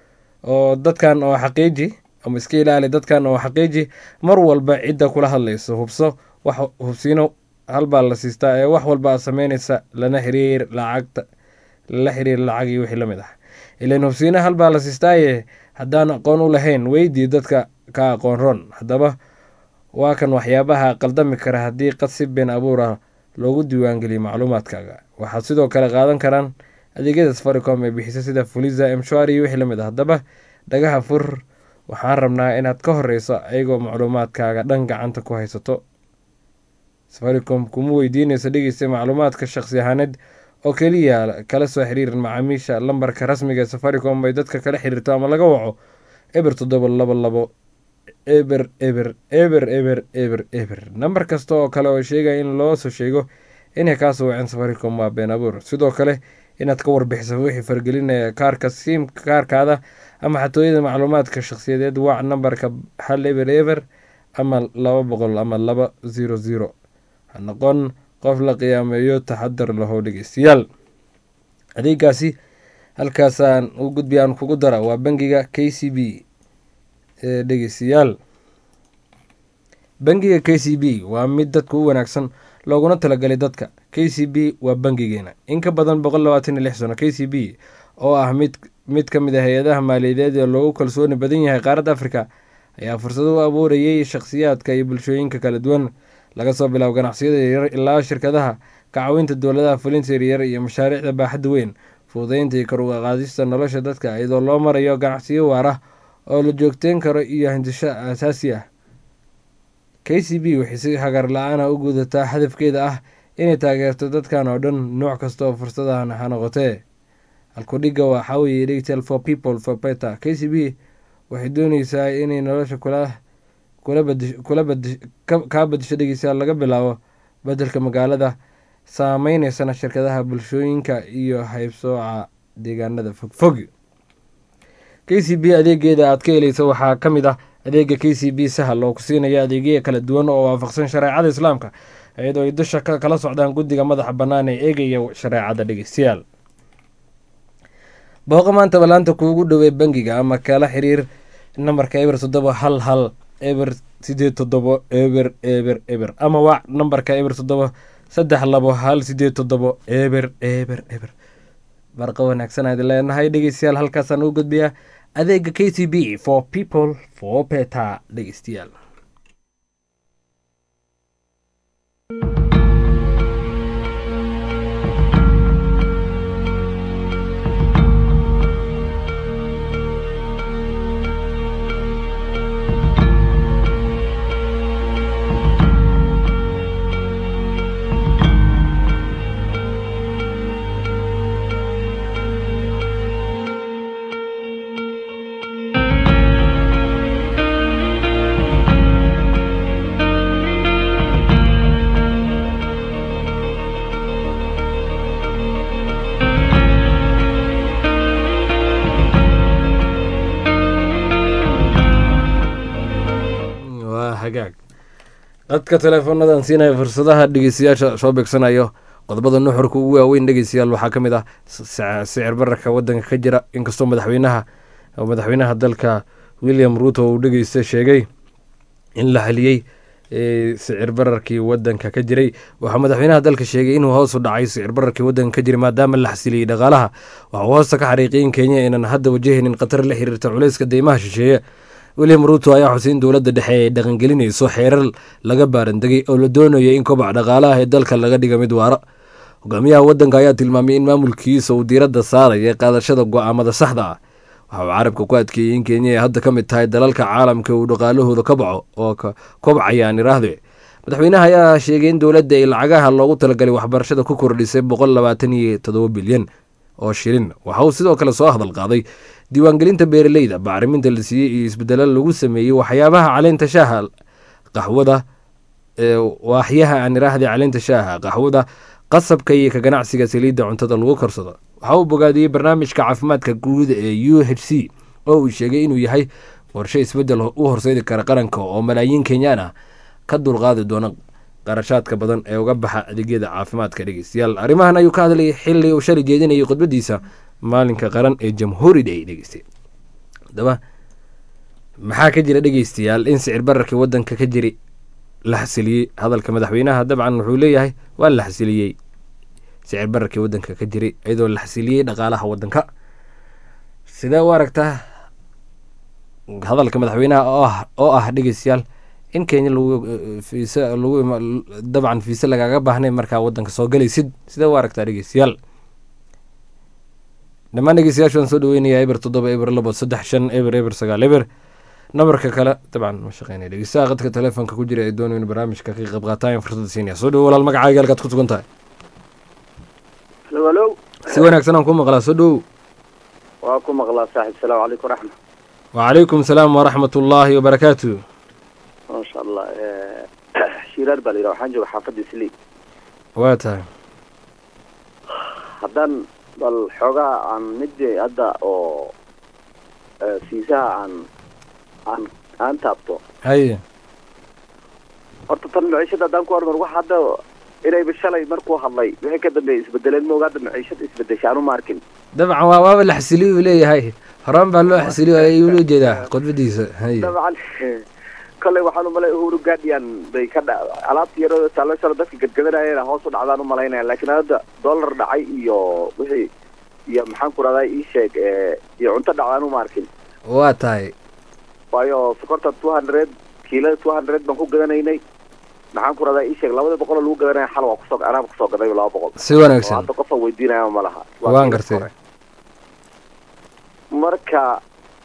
oo dadkan oo xaqiiji ama iska ilaali dadkan oo xaqiiji mar walba cidda kula hadlayso hubso wax hubsiino halbaa la siistaa ee wax walba aad sameynaysa lana xiriir lacagta lala xiriir lacag iyo wixii lamid ah ilan hubsiina halbaa la siistaaye haddaan aqoon u lahayn weydii dadka ka aqoon ron haddaba waa kan waxyaabaha qaldami kara haddii qadsi been abuura loogu diiwaangeliyo macluumaadkaaga waxaad sidoo kale qaadan karaan adeegyada safaricom ee bixisa sida fuliza mshwari iyo wixii lamid ah haddaba dhagaha fur waxaan rabnaa inaad ka horeyso ayagoo macluumaadkaaga dhan gacanta ku haysato safaricom kuma weydiinayso dhegeysta macluumaadka shaqsi ahaaneed oo keliya kala soo xiriiran macaamiisha lambarka rasmiga ee safaricom ay dadka kala xiriirto ama laga waco eber toddoba labo labo eber eber eber eber eber eber nambar kasta oo kale oo sheegaya in loo soo sheego inay kaasoo waceen safaricom waa been abuur sidoo kale inaad ka warbixiso wixii fargelinaya kaarka siim kaarkaada ama xatooyada macluumaadka shakhsiyadeed wac nambarka hal eber eber ama laba boqol ama laba zero zero ha noqon qof la qiyaameeyo taxadar lahow dhegeystayaal adeegaasi halkaasaan u gudbiya aan kugu dara waa bangiga k c b ee dhegeystayaal bangiga k c b waa mid dadka u wanaagsan looguna talagalay dadka k c b waa bangigeena in ka badan boqol labaatan iyo lix sano k c b oo ah mid mid ka mid a hay-adaha maaliyadeed ee loogu kalsooni badan yahay qaaradda afrika ayaa fursado u abuurayay shakhsiyaadka iyo bulshooyinka kala duwan laga soo bilaabo ganacsiyada yaryar ilaa shirkadaha ka caawinta dowladaha fulinta yaryar iyo mashaariicda baaxadda weyn fududeynta iyo kor uga qaadista nolosha dadka iyadoo loo marayo ganacsiyo waar ah oo la joogteyn karo iyo hindisho aasaasi ah k c b waxay si hagar la-aana u gudataa hadafkeeda ah inay taageerto dadkan oo dhan nooc kasta oo fursadahan ha noqotee halkudhiga waxaa weeye digital for people for better k c b waxay dooneysaa inay nolosha kula kula badi kula badi kaa badisho dhegeystayaal laga bilaabo bedelka magaalada saameyneysana shirkadaha bulshooyinka iyo haybsooca deegaanada fogfog k c b adeegeeda aad ka heleysa waxaa ka mid ah adeega k c b sahal oo ku siinaya adeegya kala duwan oo waafaqsan shareecada islaamka iyadoo ay dusha kala socdaan guddiga madaxa bannaan ee eegaya shareecada dhegeystayaal booqa maanta balaanta kuugu dhowey bangiga ama kala xiriir nambarka eber toddoba hal hal eber sideed toddobo eber eber eber ama waac nambarka eber toddoba saddex labo hal sideed toddobo eber eber eber barqa wanaagsan aad leenahay dhegeystayaal halkaasaan u gudbiyaa adeega k c b for people for beta dhegeystayaal dadka teleefoonadan siinaya fursadaha dhegeystayaasha soo beegsanayo qodobada nuxurka ugu waaweyn dhegeystayaal waxaa ka mid ah s- sicir bararka wadanka ka jira inkastoo madaxweynaha madaxweynaha dalka william ruto uu dhegeysta sheegay in la haliyey ee, sicir bararkii wadanka ka jiray waxaa madaxweynaha dalka sheegay inuu hoos u dhacay sicir bararkii wadanka ka jiray maadaama la xasiliyey dhaqaalaha waxaa uu hoosta ka xariiqiyay in kenya aynan hadda wajahaynin khatar la xiriirta culayska deymaha shisheeye william ruto ayaa xusay in dowladda dhexe ay dhaqangelinayso xeerar laga baarandegay oo la doonayo in kobaca dhaqaalaha ee dalka laga dhiga mid waara hogaamiyaha wadanka ayaa tilmaamay in maamulkiisa uu diiradda saaraya qaadashada go-aamada saxda ah waxa uu carabka ku adkeeyey in kenya ay hadda ka mid tahay dalalka caalamka uu dhaqaalahooda ka baco oo ka kobcayaan iraahde madaxweynaha ayaa sheegay in dowladda ay lacagaha loogu talagalay waxbarashada ku kordhisay boqol labaatan iyo todoba bilyan oo shilin waxa uu sidoo kale soo hadal qaaday diiwaangelinta beeraleyda bacriminta la siiyey iyo isbedelo lagu sameeyey waxyaabaha caleenta shaaha qaxwada ee waaxyaha aan iraahday caleenta shaaha qaxwada qasabka iyo ka ganacsiga saliidda cuntada lagu korsado waxa uu bogaadiyey barnaamijka caafimaadka guud ee u h c oo uu sheegay inuu yahay qorshe isbedel u horseedi kara qaranka oo malaayiin kenyaan ah ka dulqaadi doona qarashaadka badan ee uga baxa adeegyada caafimaadka dhegeystayaal arrimahan ayuu ka hadlayay xili uu shalay jeedinayay khudbadiisa maalinka qaran ee jamhuuri day dhegeystay haddaba maxaa ka jira dhegeystayaal in sicir bararkii wadanka ka jiri la xasiliyey hadalka madaxweynaha dabcan wuxuu leeyahay waa la xasiliyey sicir bararkii wadanka ka jiray iyadoo la xasiliyey dhaqaalaha wadanka sidee u aragtaa hadalka madaxweynaha oo ah oo ah dhegeystayaal in kenya lagu fiise lagu ima dabcan fiise lagaaga baahnay markaa wadanka soo galaysid sidee u aragtaa dhegeystayaal dhammaan dhegeystayaashu waan soo dhaweynayaa eber toddoba eber labo saddex shan eber eber sagaal eber nabarka kale dabcan ma shaqeynaya dhegeystaha qadka telefoonka ku jira ee doonaya in barnaamijka ka qayb qaataan fursadda siinaya soo dhawo walaal magacaaga halkaad ku sugan tahay halo si wanaagsan aan ku maqlaa soo dhawow waa ku maqlaa saaxib salaamu calaykum waraxma wacalaykum salaam waraxmat ullaahi wabarakaatu maasha allah shiraar baa la yidhaha waxaan jooga xaafadda islii waa tahay haddaan bal xoogaha aan mid hadda oo fiisaha aan aan aan taabto haye horta tan maciishada haddaan ku hormar wax hadda inayba shalay markuu hadlay wixii ka dambeeyay isbedeleen mooga hadda maciishada isbedesha aanu ma arkin dabcan waa waaba la xasiliyo uu leeyahay horaan baa loo xasiliyo ayuu loo jeedaa khudbadiisa haye dabcan kolley waxaan umalay uhuru guardian bay ka dha alaabta yaroo taalo shala dadka gadgadanayana hoos u dhacdaan umalaynaya laakiin hadda dollar dhacay iyo wixii iyo maxaan ku rahdaa ii sheeg iyo cunto dhacdaan uma arkin waa tahay waayo sokorta two hundred kiilada two hundred baan ku gadanaynay maxaan ku rahdaa ii sheeg labada boqol oo lagu gadanaya xal waa kusoo anaaba kusoo gaday laba boqol Si wanaagsan. oo hadda qofa weydiinaya ma laha Waa waan kiilo gartay hore. marka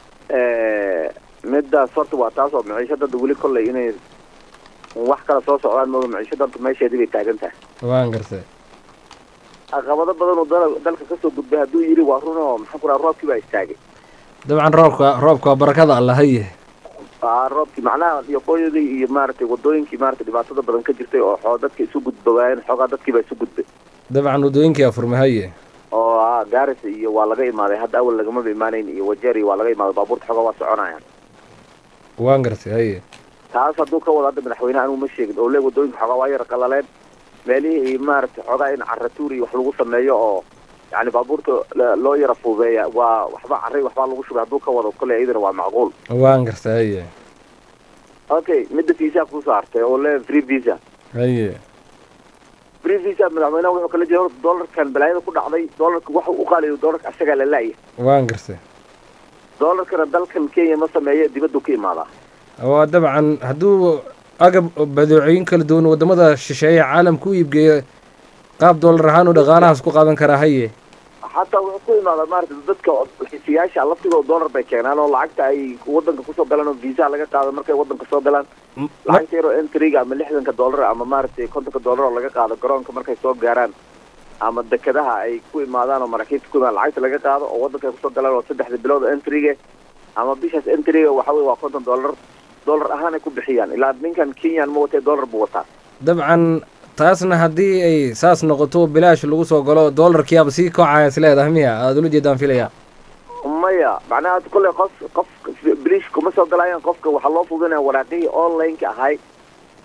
midaas horta waa taas oo maciishada hadda weli kolley inay wax kala soo socdaan mooga maciishada horta meesheedii bay taagan tahay waan gartay caqabado badan oo dal- dalka kasoo gudbay hadduu yidhi waa run oo maxaan ku rahaa roobkii baa istaagay dabcan roobka roobka waa barakada alla haye aa roobkii macnaha iyo qoyadii iyo maaragtay wadooyinkii maaragtay dhibaatada badan ka jirtay oo xoo dadka isu gudba waayeen xoogaa dadkii baa isu gudbay dabcan wadooyinkii afurma haye oo ah gaaris iyo waa laga imaaday hadda awal lagamaba imaanayn iyo wajeer iyo waa laga imaaday baabuurta xoogaa waa soconayaan waan gartay haye taas hadduu ka wado hadda madaxweyne anigu ma sheegin oo le wadooyinka xoogaa waa yara qalaleen meelihii iyo maaragtay xoogaa in caratuur iyo wax lagu sameeyo oo yani baabuurta la- loo yara fuubeeya waa waxba carray waxbaa lagu shubay hadduu ka wado kolley iyadana waa macquul waan gartay haye okay midda visa kusoo hartay oo le free visa haye free visa madaxweynaha wuxuu kala jeeda horta dollarkan balaayada ku dhacday dollarka waxa u qaaliyo dollarka asagaa la laaya waan gartay dollarkana dalkan kenya ma sameeyo dibaddu ka imaadaa waa dabcan hadduu agab badeecooyin kala duwan wadamada shisheeye caalamka u iibgeeyo qaab doolar ahaan uu dhaqaalahaas ku qaadan karaa haye xataa wuxuu ku imaadaa maaragtay dadka xisiyaasha laftigooda dollar bay keenaan oo lacagta ay wadanka kusoo galaan oo visa laga qaado markay wadanka soo galaan lacagta yaroo entryga ama lixdanka dollar ama maaragtay kontonka dollar oo laga qaado garoonka markay soo gaaraan ama dekedaha ay ku imaadaan oo maraakiibta ku imaadaan lacagta laga qaado oo wadanka ay kusoo galaan oo saddexda bilood oo entryga ama bishaas entryga waxa weye waa konton dollar dollar ahaan ay ku bixiyaan ilaa ninkan kenyan ma watee dollar buu wataa dabcan taasna haddii ay saas noqoto bilaash lagu soo galo doolarkiiaba sii kocaya is leedahay miya aada ula jeedaan filaya maya macnaha kolley qof qof bilish kuma soo galayaan qofka waxaa loo fudinaya waraaqihii online-ka ahay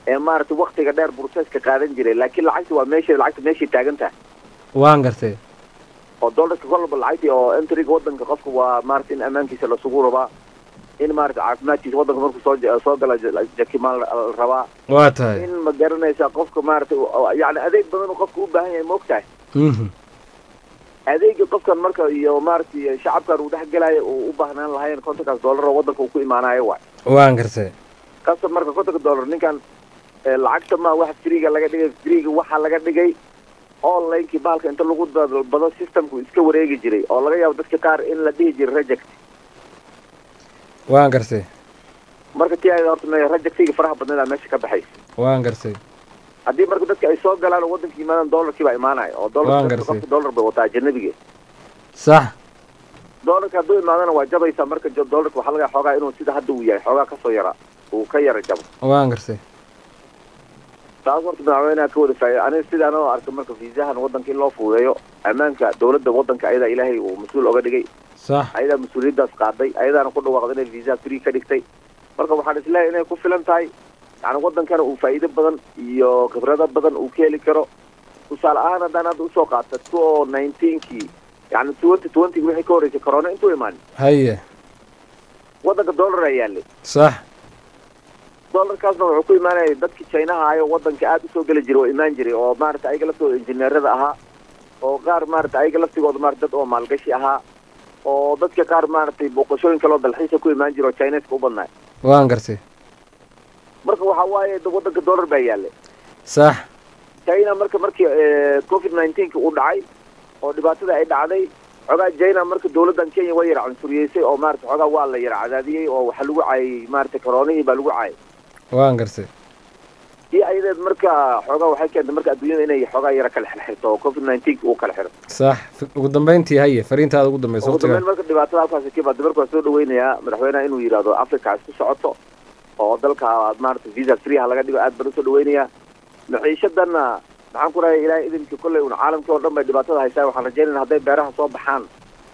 ee maaragtay waktiga dheer processka qaadan jiray laakiin lacagta waa meesha lacagta meeshay taagan tahay waan gartay oo dollarka kolba lacagtii oo entryga wadanka qofka waa maarata in ammaankiisa lasugu rabaa in maarata caafimaadkiisa wadanka markuu soo ja- soo gala ja- jakimaan la la rabaa waa tahay in ma garanaysa qofka maarata yani adeeg badan uu qofka u baahan yahay maogtahay Mhm. adeegii qofkan marka iyo maaragtay shacabkan uu dhex gelayo uu u baahnaan lahayn kontonkaas dollar oo wadanka uu ku imaanayo waay waan gartay qasab marka kontonka dollar ninkan eh, lacagta ma wax freega laga dhigay freega waxaa laga dhigay onlinekii baalka inta lagu dalbado systemku iska wareegi jiray oo laga yaabo dadka qaar in la dhihi jiray reject waan gartay marka tii ay horta me- rejectiga faraha badneeda meesha ka baxaysa waan gartay haddii marka dadka ay soo galaan oo wadanka yimaadaan dollarkii baa imaanaya oo Waan dollar gartay. qofka dollar bay wataa ajanabiga sax dollarka hadduu imaadana waa jabaysaa marka jo- dollarka waxaa laga yaaba xoogaa inuu sida hadda uu yahay xoogaa kasoo yara uu ka yara jabo waan gartay taas horta madaxweynaha ka wada faa'iida aniga sidaan oo arka marka fiisahan wadanka in loo fududeeyo ammaanka dowladda wadanka ayadaa ilaahay uu mas-uul oga dhigay sax ayadaa mas-uuliyaddaas qaaday ayadaana ku dhawaaqday inay visa free ka dhigtay marka waxaan isleeyahay inay ku filan tahay yani wadankana uu faa'iido badan iyo khibrado badan uu ka heli karo tusaale ahaan haddaan hadda usoo qaata two o nineteenkii yani twenty twenty wixii ka horreysay corona intuu imaanin haye wadanka dollar ayaa yaalay sax dollarkaasna wuxuu ku imaanaya dadkii chinaha ayo wadanka aada usoo geli jiray oo imaan jiray oo maarata ayaga laftooda injineerada ahaa oo qaar maarata ayaga laftigooda maarata dad oo maalgashi ahaa oo dadka qaar maaragtay booqashooyin kaloo dalxiisa ku imaan jira oo chineska u badnaay waan gartay marka waxa waaye da- wadanka dollar baa yaalay sax china marka markii eh, covid nineteenka uu dhacay oo dhibaatada ay dhacday xoogaa china marka dowladdan kenya waa yara cunsuriyeysay oo maarata xoogaa waa la yara cadaadiyey oo waxaa lagu caayay maarata koronihii baa lagu caayay waan gartay iyo ayadeed marka xoogaa waxay keentay marka adduunyada inay xoogaa yara kala xirxirto oo covid nineteenka uu kala xiro sax F- ugu dambeyntii haye fariintaada ugu dambeysa ugu dambeyn waqtiga marka dhibaatada halkaasi ka baada marka waa soo dhaweynayaa madaxweynaha inuu yidhaahdo africa ha isku socoto oo dalka maarata visa free ha laga dhigo aad baan usoo dhaweynayaa maciishadanna maxaan ku rahay ilaahay idinkii kolley un caalamkii oo dhan bay dhibaatada haystaan waxaan rajaynayna hadday beeraha soo baxaan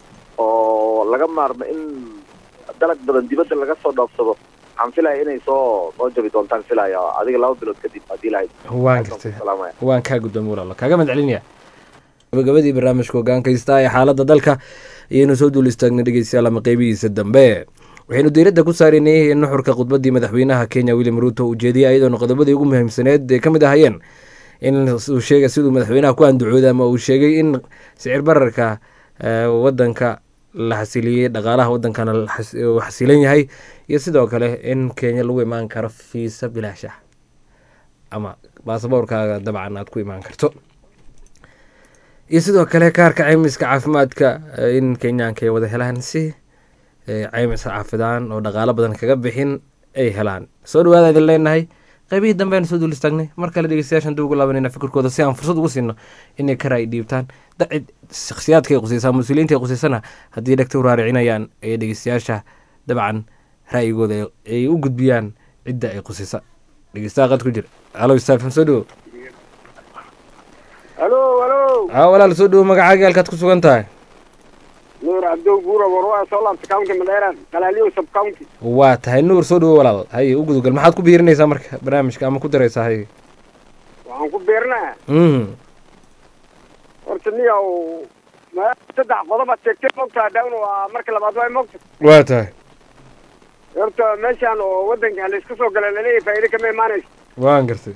oo laga maarmo in dalag badan dibadda laga soo dhoofsado waxaan filaya inay soo soo jabi doontaan filaya adiga laba bilood kadib haddii lahayd waan gartay salaamaya waan kaa guddoomay walaalo kaaga mahad celinaya gabagabadii barnaamijka hogaankaysta ee xaaladda dalka ayaynu soo duul istaagnay dhegeystayaal ama qeybihiisa dambe waxaynu diiradda ku saaraynay nuxurka khudbaddii madaxweynaha kenya william ruuto uu jeediyey ayadoona qodobadii ugu muhiimsaneed ay ka mid ahayeen in uu sheegay siduu madaxweynaha ku andacooday ama uu sheegay in sicir bararka eh, wadanka la xasiliyey dhaqaalaha wadankana la xas- uu xasilan yahay iyo sidoo kale in kenya lagu imaan karo fiisa bilaash ah ama baasaboorkaaga dabcan aad ku imaan karto iyo sidoo kale kaarka caymiska caafimaadka eh, in kenyaanka ay wada helaan si eh, caymis caafidaan oo dhaqaalo badan kaga bixin ay helaan soo dhawaada idin leenahay qaybihii dambe aynu soo duul istaagnay mar kale dhegeystayaashan dib ugu laabanayna fikirkooda si aan fursad ugu siino inay kara ay dhiibtaan dacid shakhsiyaadka ay qusaysaa mas-uuliyiinta ay qusaysana haddii dhegta u raaricinayaan ee dhegeystayaasha dabcan ra'yigooda ay- ay u gudbiyaan cidda ay qusaysa dhegeystaha qad ku jira alo istaafim soo dhawo halo halo aa walaal soo dhawo magacaaga halkaad ku sugan tahay nuur cabdow buura warwaa soo laabta county madeera qalaaliyo sub county waa tahay nuur soo dhawo walaal haye u gudugal maxaad ku biirinaysaa marka barnaamijka ama ku daraysaa haye waxaan ku beernaa mhm horta niyow ma saddex qodob aad sheegtay mogtaa down waa marka labaad waa mogta waa tahay horta meeshaan oo wadanka la isku soo gala laleeyahay faa'iido kama imaanayso waan gartay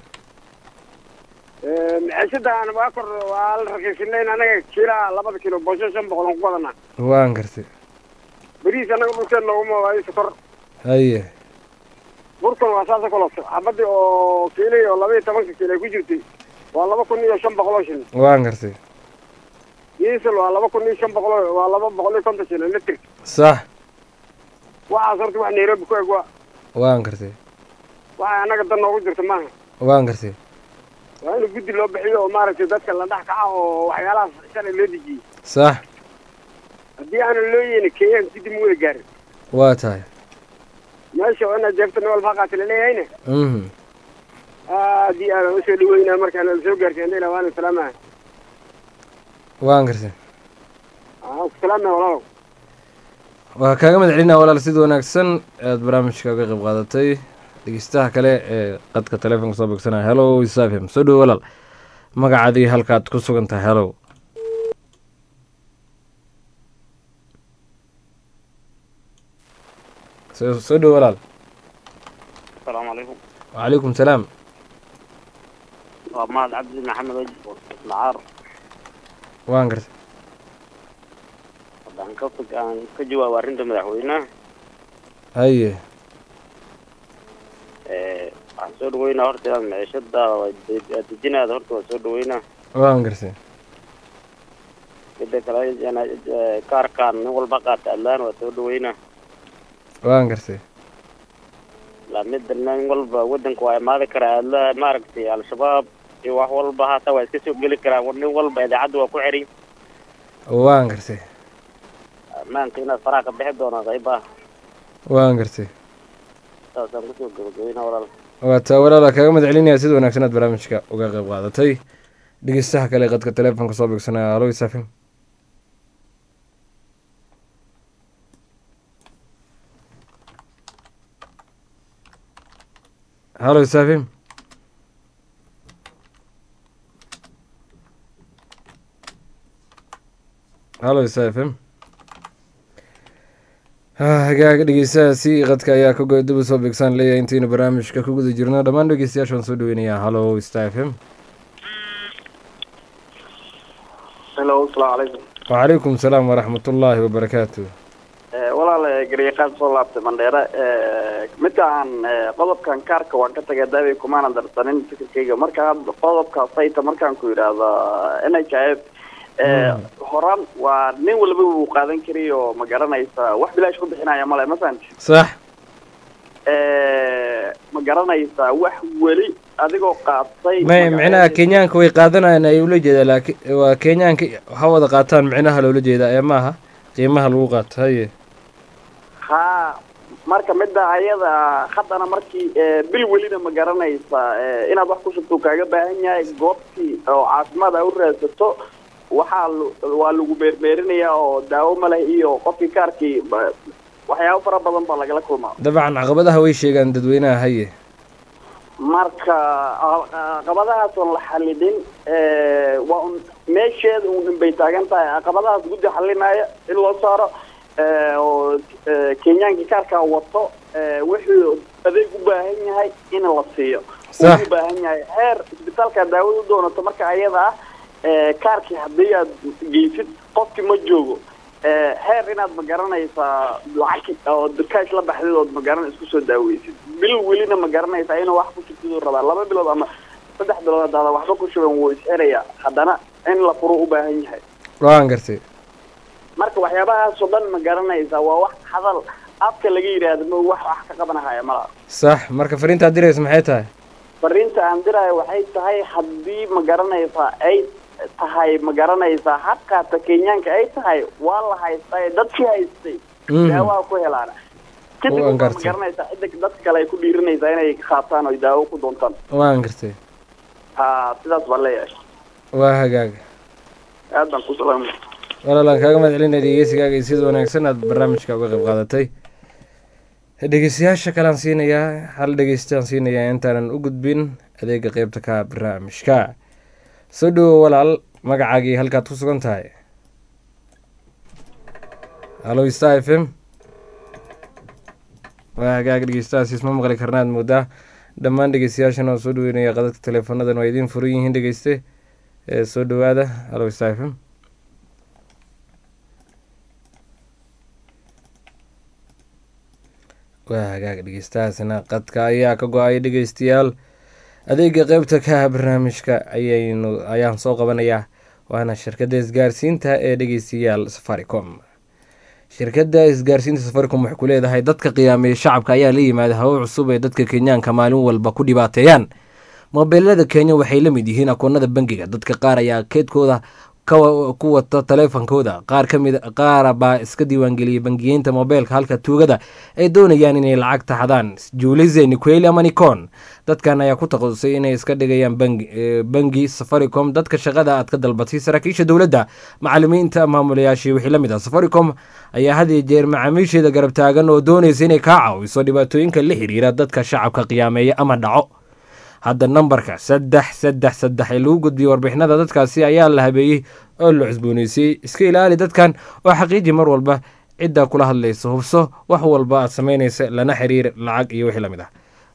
maciishadan waa kor waa la raqiisinayn anaga kiilaa labada kilo boosho shan boqol aan ku badanaa waan gartay beriis anaga dhulkeen nooguma waayo sokor haye burkan waa saasa koloso xabadii oo kiilay oo laba iyo tobanka kiilo ay ku jirtay waa laba kun iyo shan boqol oo shilin waan gartay diesel waa laba kun iyo shan boqol oo- waa laba boqol iyo konton shilin litr sax waxaas horta wax nairobi ku eg waa waan gartay waxa anaga dan noogu jirta maaha waan gartay waa in guddi loo bixiyo oo maaragtay dadka la dhex kaca oo waxyaalahaas shalay loo dejiyey sax haddii aanan loo yeelin kenyaan guddi ma wada gaarin waa tahay meesha oo inaad jeefta nin walba haqaati laleeyahayna mhm aad iyo aadaan usoo dhaweynaa markaana la soo gaarsiin hadayna waana salaamaha waan gartay aan ku salaamaya walaalow waa kaaga mahad celinaa walaal sida wanaagsan aad barnaamijka uga qayb qaadatay dhegeystaha kale ee qadka taleefonka soo bogsanaya hello isafm soo dhowo walaal magacaadii halkaad ku sugan tahay hellow soo soo dhowo walaal asalaamu calaykum wacalaykum salaam waa mahad cabdi maxamed wajib macaar waan gartay haddaan ka fog aan ka jawaabo arrinta madaxweynaha haye ee waxaan soo dhaweynaa horta inaad miciishada aad dejinaada horta waa soo dhaweynaa waan gartay mida kale inaad kaarkaan nin walba qaata adlaan waa soo dhaweynaa waan gartay la mida nin walba wadanka waa imaadi karaa adla maaragtay al-shabaab iyo wax walba hata waa iska soo geli karaan nin walba idaacadda waa ku xiray waan gartay ammaanka inaad faraha ka bixi doonaa qaybaha waan gartay saasaan kusoo gabagabeynaa walaal waa taa walaala kaaga mahad celinaya sida wanaagsan aad barnaamijka uga qayb qaadatay dhegeystaha kale ee qadka taleefonka soo bogsanaya alo isafim halo isafim halo isafim hagaaga dhegeystahaasi qadka ayaa ka goy daba soo beegsaan leeyahay intaynu barnaamijka ku guda jirno dhammaan dhegeystayaasha waan soo dhaweynayaa halo star f m hello asalaamu calaykum wacalaykum salaam waraxmatullaahi wabarakaatu walaal garyaqaan soo laabtay mandheere midka aan qodobkan kaarka waan ka tagay daaway kumaanan darsanin fikirkayga marka hadda qodobka sayta markaan ku yidhaahdo n h i f horaan waa nin walba wuu qaadan karay oo ma garanaysa wax bilaash ku bixinaya male ma fahanti sax ma garanaysaa wax weli adigoo qaatay may micnaha kenyaanka way qaadanayaan ay ula jeedaa laakiin waa kenyaanka ha wada qaataan micnaha loola jeedaa ee maaha qiimaha lagu qaato haye ha marka midda ayada haddana markii bil welina ma garanaysa inaad wax ku shubto kaaga baahan yahay goobtii oo caafimaad a u raadsato waxaa waa lagu meermeerinayaa oo daawo ma leh iyo qofkii kaarkii waxyaabo fara badan baa lagala kulmaa dabcan caqabadaha way sheegaan dadweynaha haye marka caqabadahaas oon la xalidin waa un meesheeda un inbay taagan tahay caqabadahaas guddi xalinaya in loo saaro oo kenyaankii kaarkaa wato wuxuu adeeg u baahan yahay in la siiyo u baahan yahay heer isbitaalka daawada u doonato marka ayada ah kaarkii haddii aad geysid qofkii ma joogo heer inaad ma garanaysaa lacag oo kaash la baxdid ood ma garan isku soo daaweysid bil welina ma garanaysaa inuu wax ku shubtiduu rabaa laba bilood ama saddex bilood hadaada waxba ku shuban wuu isxirayaa haddana in la furo u baahan yahay waan gartay marka waxyaabahaasoo dhan ma garanaysaa waa wax hadal afka laga yidhaahdo ma wax wax ka qabanahaya mala sax marka fariintaad diraysa maxay tahay fariinta aan diraayo waxay tahay haddii ma garanaysaa ay tahay ma garanaysaa xaqaata kenyaanka ay tahay waa la haystay dadkii haystay daawaha ku helaana kadib ma garanaysaa cidda dadka kale ay ku dhiirinaysaa inay qaataan oo daawo ku doontaan waan gartay ha sidaas baan leeyahay waa hagaaga aad baan ku salaamay walaalaan kaaga mahad celinaya dhegeysigaaga iyo sida wanaagsan aad barnaamijka uga qayb qaadatay dhegeystayaasha kalean siinayaa hal dhegeystaan siinayaa intaanan u gudbin adeega qeybta ka barnaamijka soo dhowo walaal magacaagii halkaad ku sugan tahay halo star f m waa hagaag dhegeystahaasiis ma maqli karnaad moodaa dhammaan dhegeystayaashana oo soo dhaweynaya qadadka teleefoonadan waa idiin furan yihiin dhegeyste ee soo dhowaada halo star f m waa hagaag dhegeystahaasina qadka ayaa ka go-ay dhegeystayaal adeega qeybta ka barnaamijka ayaynu ayaan soo qabanayaa waana shirkadda isgaarsiinta ee dhegeystayaal safaricom shirkadda isgaarsiinta safaricom waxay ku leedahay dadka qiyaameeya shacabka ayaa la yimaada hawo cusub ee dadka kenyaanka maalin walba ku dhibaateeyaan mobeelada kenya waxay la mid yihiin akoonada bangiga dadka qaar ayaa keedkooda ku wata taleefankooda qaar kamid qaara baa iska diiwaangeliyey bangiyeynta mobeylka halka tuugada ay doonayaan inay lacagta xadaan julize niqueli ama nicon dadkan ayaa ku takhasusay inay iska dhigayaan bangi safaricom dadka shaqada aad ka dalbatay saraakiisha dowladda macalimiinta maamulayaashii wixii la mid ah safaricom ayaa had iyo jeer macaamiisheeda garab taagan oo doonaysa inay kaa caawiso dhibaatooyinka la xiriira dadka shacabka qiyaameeya ama dhaco hadda nambarka saddex saddex saddex ee lagu gudbiyey warbixinada dadkaasi ayaa la habeeyey oo la cusbooneysiiyey iska ilaali dadkan oo xaqiiji mar walba ciddaa kula hadlaysa hubso wax walba aad samaynaysa lana xiriir lacag iyo wixii lamid ah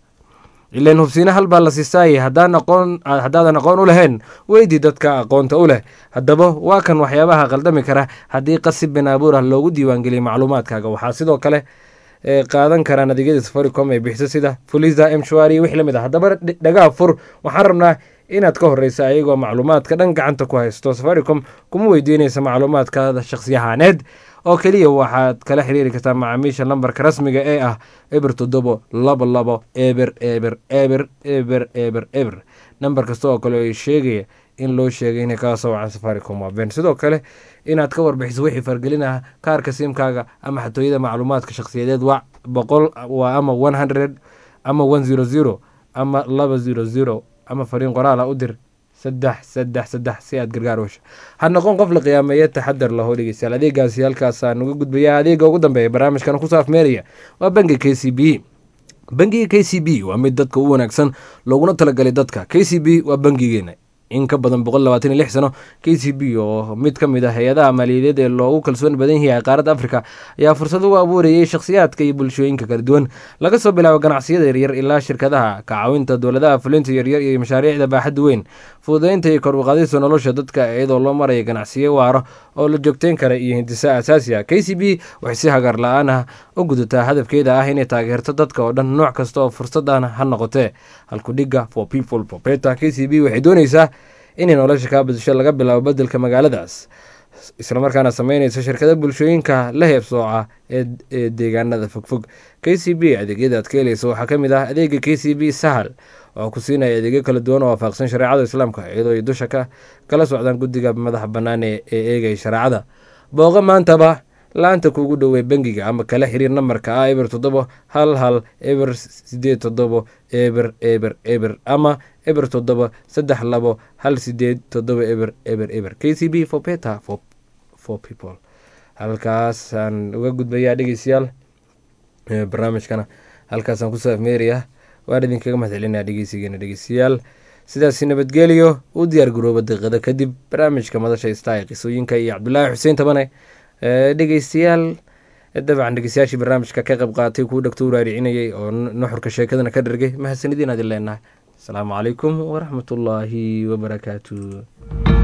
ilan hubsiina hal baa la siisaayay haddaan aqoon haddaadan aqoon u lahayn weydii dadka aqoonta u leh haddaba waa kan waxyaabaha qaldami kara haddii qasib bin abuur ah loogu diiwaangeliyay macluumaadkaaga waxaa sidoo kale qaadan karaan adeegyada safaricom ee bixiso sida fulisa mshwari iyo wixii lamid ah haddaba dhagaa fur waxaan rabnaa inaad ka horeysa ayagoo macluumaadka dhan gacanta ku haysto safaricom kuma weydiinaysa macluumaadkaada shakhsiyahaaneed oo keliya waxaad kala xiriiri kartaa macaamiisha lambarka rasmiga ee ah eber toddobo laba labo eber eber eber eber eber eber nambar kasta oo kale ay sheegaya in loo sheegay inay kaga soo wacaan safaricom waa ben sidoo kale inaad ka warbixiso wixii fargelinaha kaarka simkaaga ama xatooyada macluumaadka shakhsiyadeed waa boqol waa ama one hundred ama one zero zero ama laba zero zero ama fariin qoraala u dir saddex saddex saddex si aad gargaar wesha ha noqon qof la qiyaameeya taxadar laho dhegeystayaal adeegaasi halkaasaan uga gudbaya adeega ugu dambeeya barnaamijkan ku saafmeeraya waa bangiga k c b bangiga k c b waa mid dadka u wanaagsan looguna talagalay dadka k c b waa bangigeena in ka badan boqol labaatan iyo lix sano k c b oo mid ka mid ah hay-adaha maaliyadeed ee loogu kalsoon badan yahay qaaradda africa ayaa fursad ugu abuurayay shakhsiyaadka iyo bulshooyinka kala duwan laga soo bilaabo ganacsiyada yaryar ilaa shirkadaha ka caawinta dowladaha fulinta yaryar iyo mashaariicda baaxadda weyn fududeynta iyo kor uqaadista nolosha dadka iyadoo loo maraya ganacsiyo waaro oo la joogteyn kara iyo hindisa asaasi ah k c b waxay si hagar la-aan ah u gudataa hadafkeeda ah inay taageerto dadka oo dhan nooc kasta oo fursadan ha noqotee halkudhiga for people popeta k c b waxay doonaysaa inay nolosha kaa badasho laga bilaabo bedelka magaaladaas islamarkaana sameynaysa shirkada bulshooyinka la heebsooca ee deegaanada fogfog k c b adeegyada aad ka helaysa waxaa ka mid ah adeega k c b sahal oo ku siinaya adeegyo kala duwan oo waafaqsan shareecada islaamka iyadoo ay dusha ka kala socdaan guddiga madaxa bannaan ee eegaya shareecada booqo maantaba laanta kuugu dhowey bangiga ama kala xiriir nambarka ah eber toddobo hal hal eber sideed toddobo eber eber eber ama eber toddobo saddex labo hal sideed toddobo eber eber eber k c b for beta for, for people halkaasaan uga gudbayaa dhegeystayaal barnaamijkana halkaasaan ku saafmeerayaa waan idinkaga mahadcelinaa dhegeysigeena dhegeystayaal sidaasi nabadgeliyo u diyaar garooba daqiiqada kadib barnaamijka madasha istaa ee qisooyinka iyo cabdulaahi xuseen tabane dhegeystayaal dabcan dhegeystayaashii barnaamijka ka qayb qaatay kuu dhagto u raaricinayay oo nuxurka sheekadana ka dhargay mahadsanidin aadin leenahay asalaamu calaykum waraxmatullaahi wabarakaatu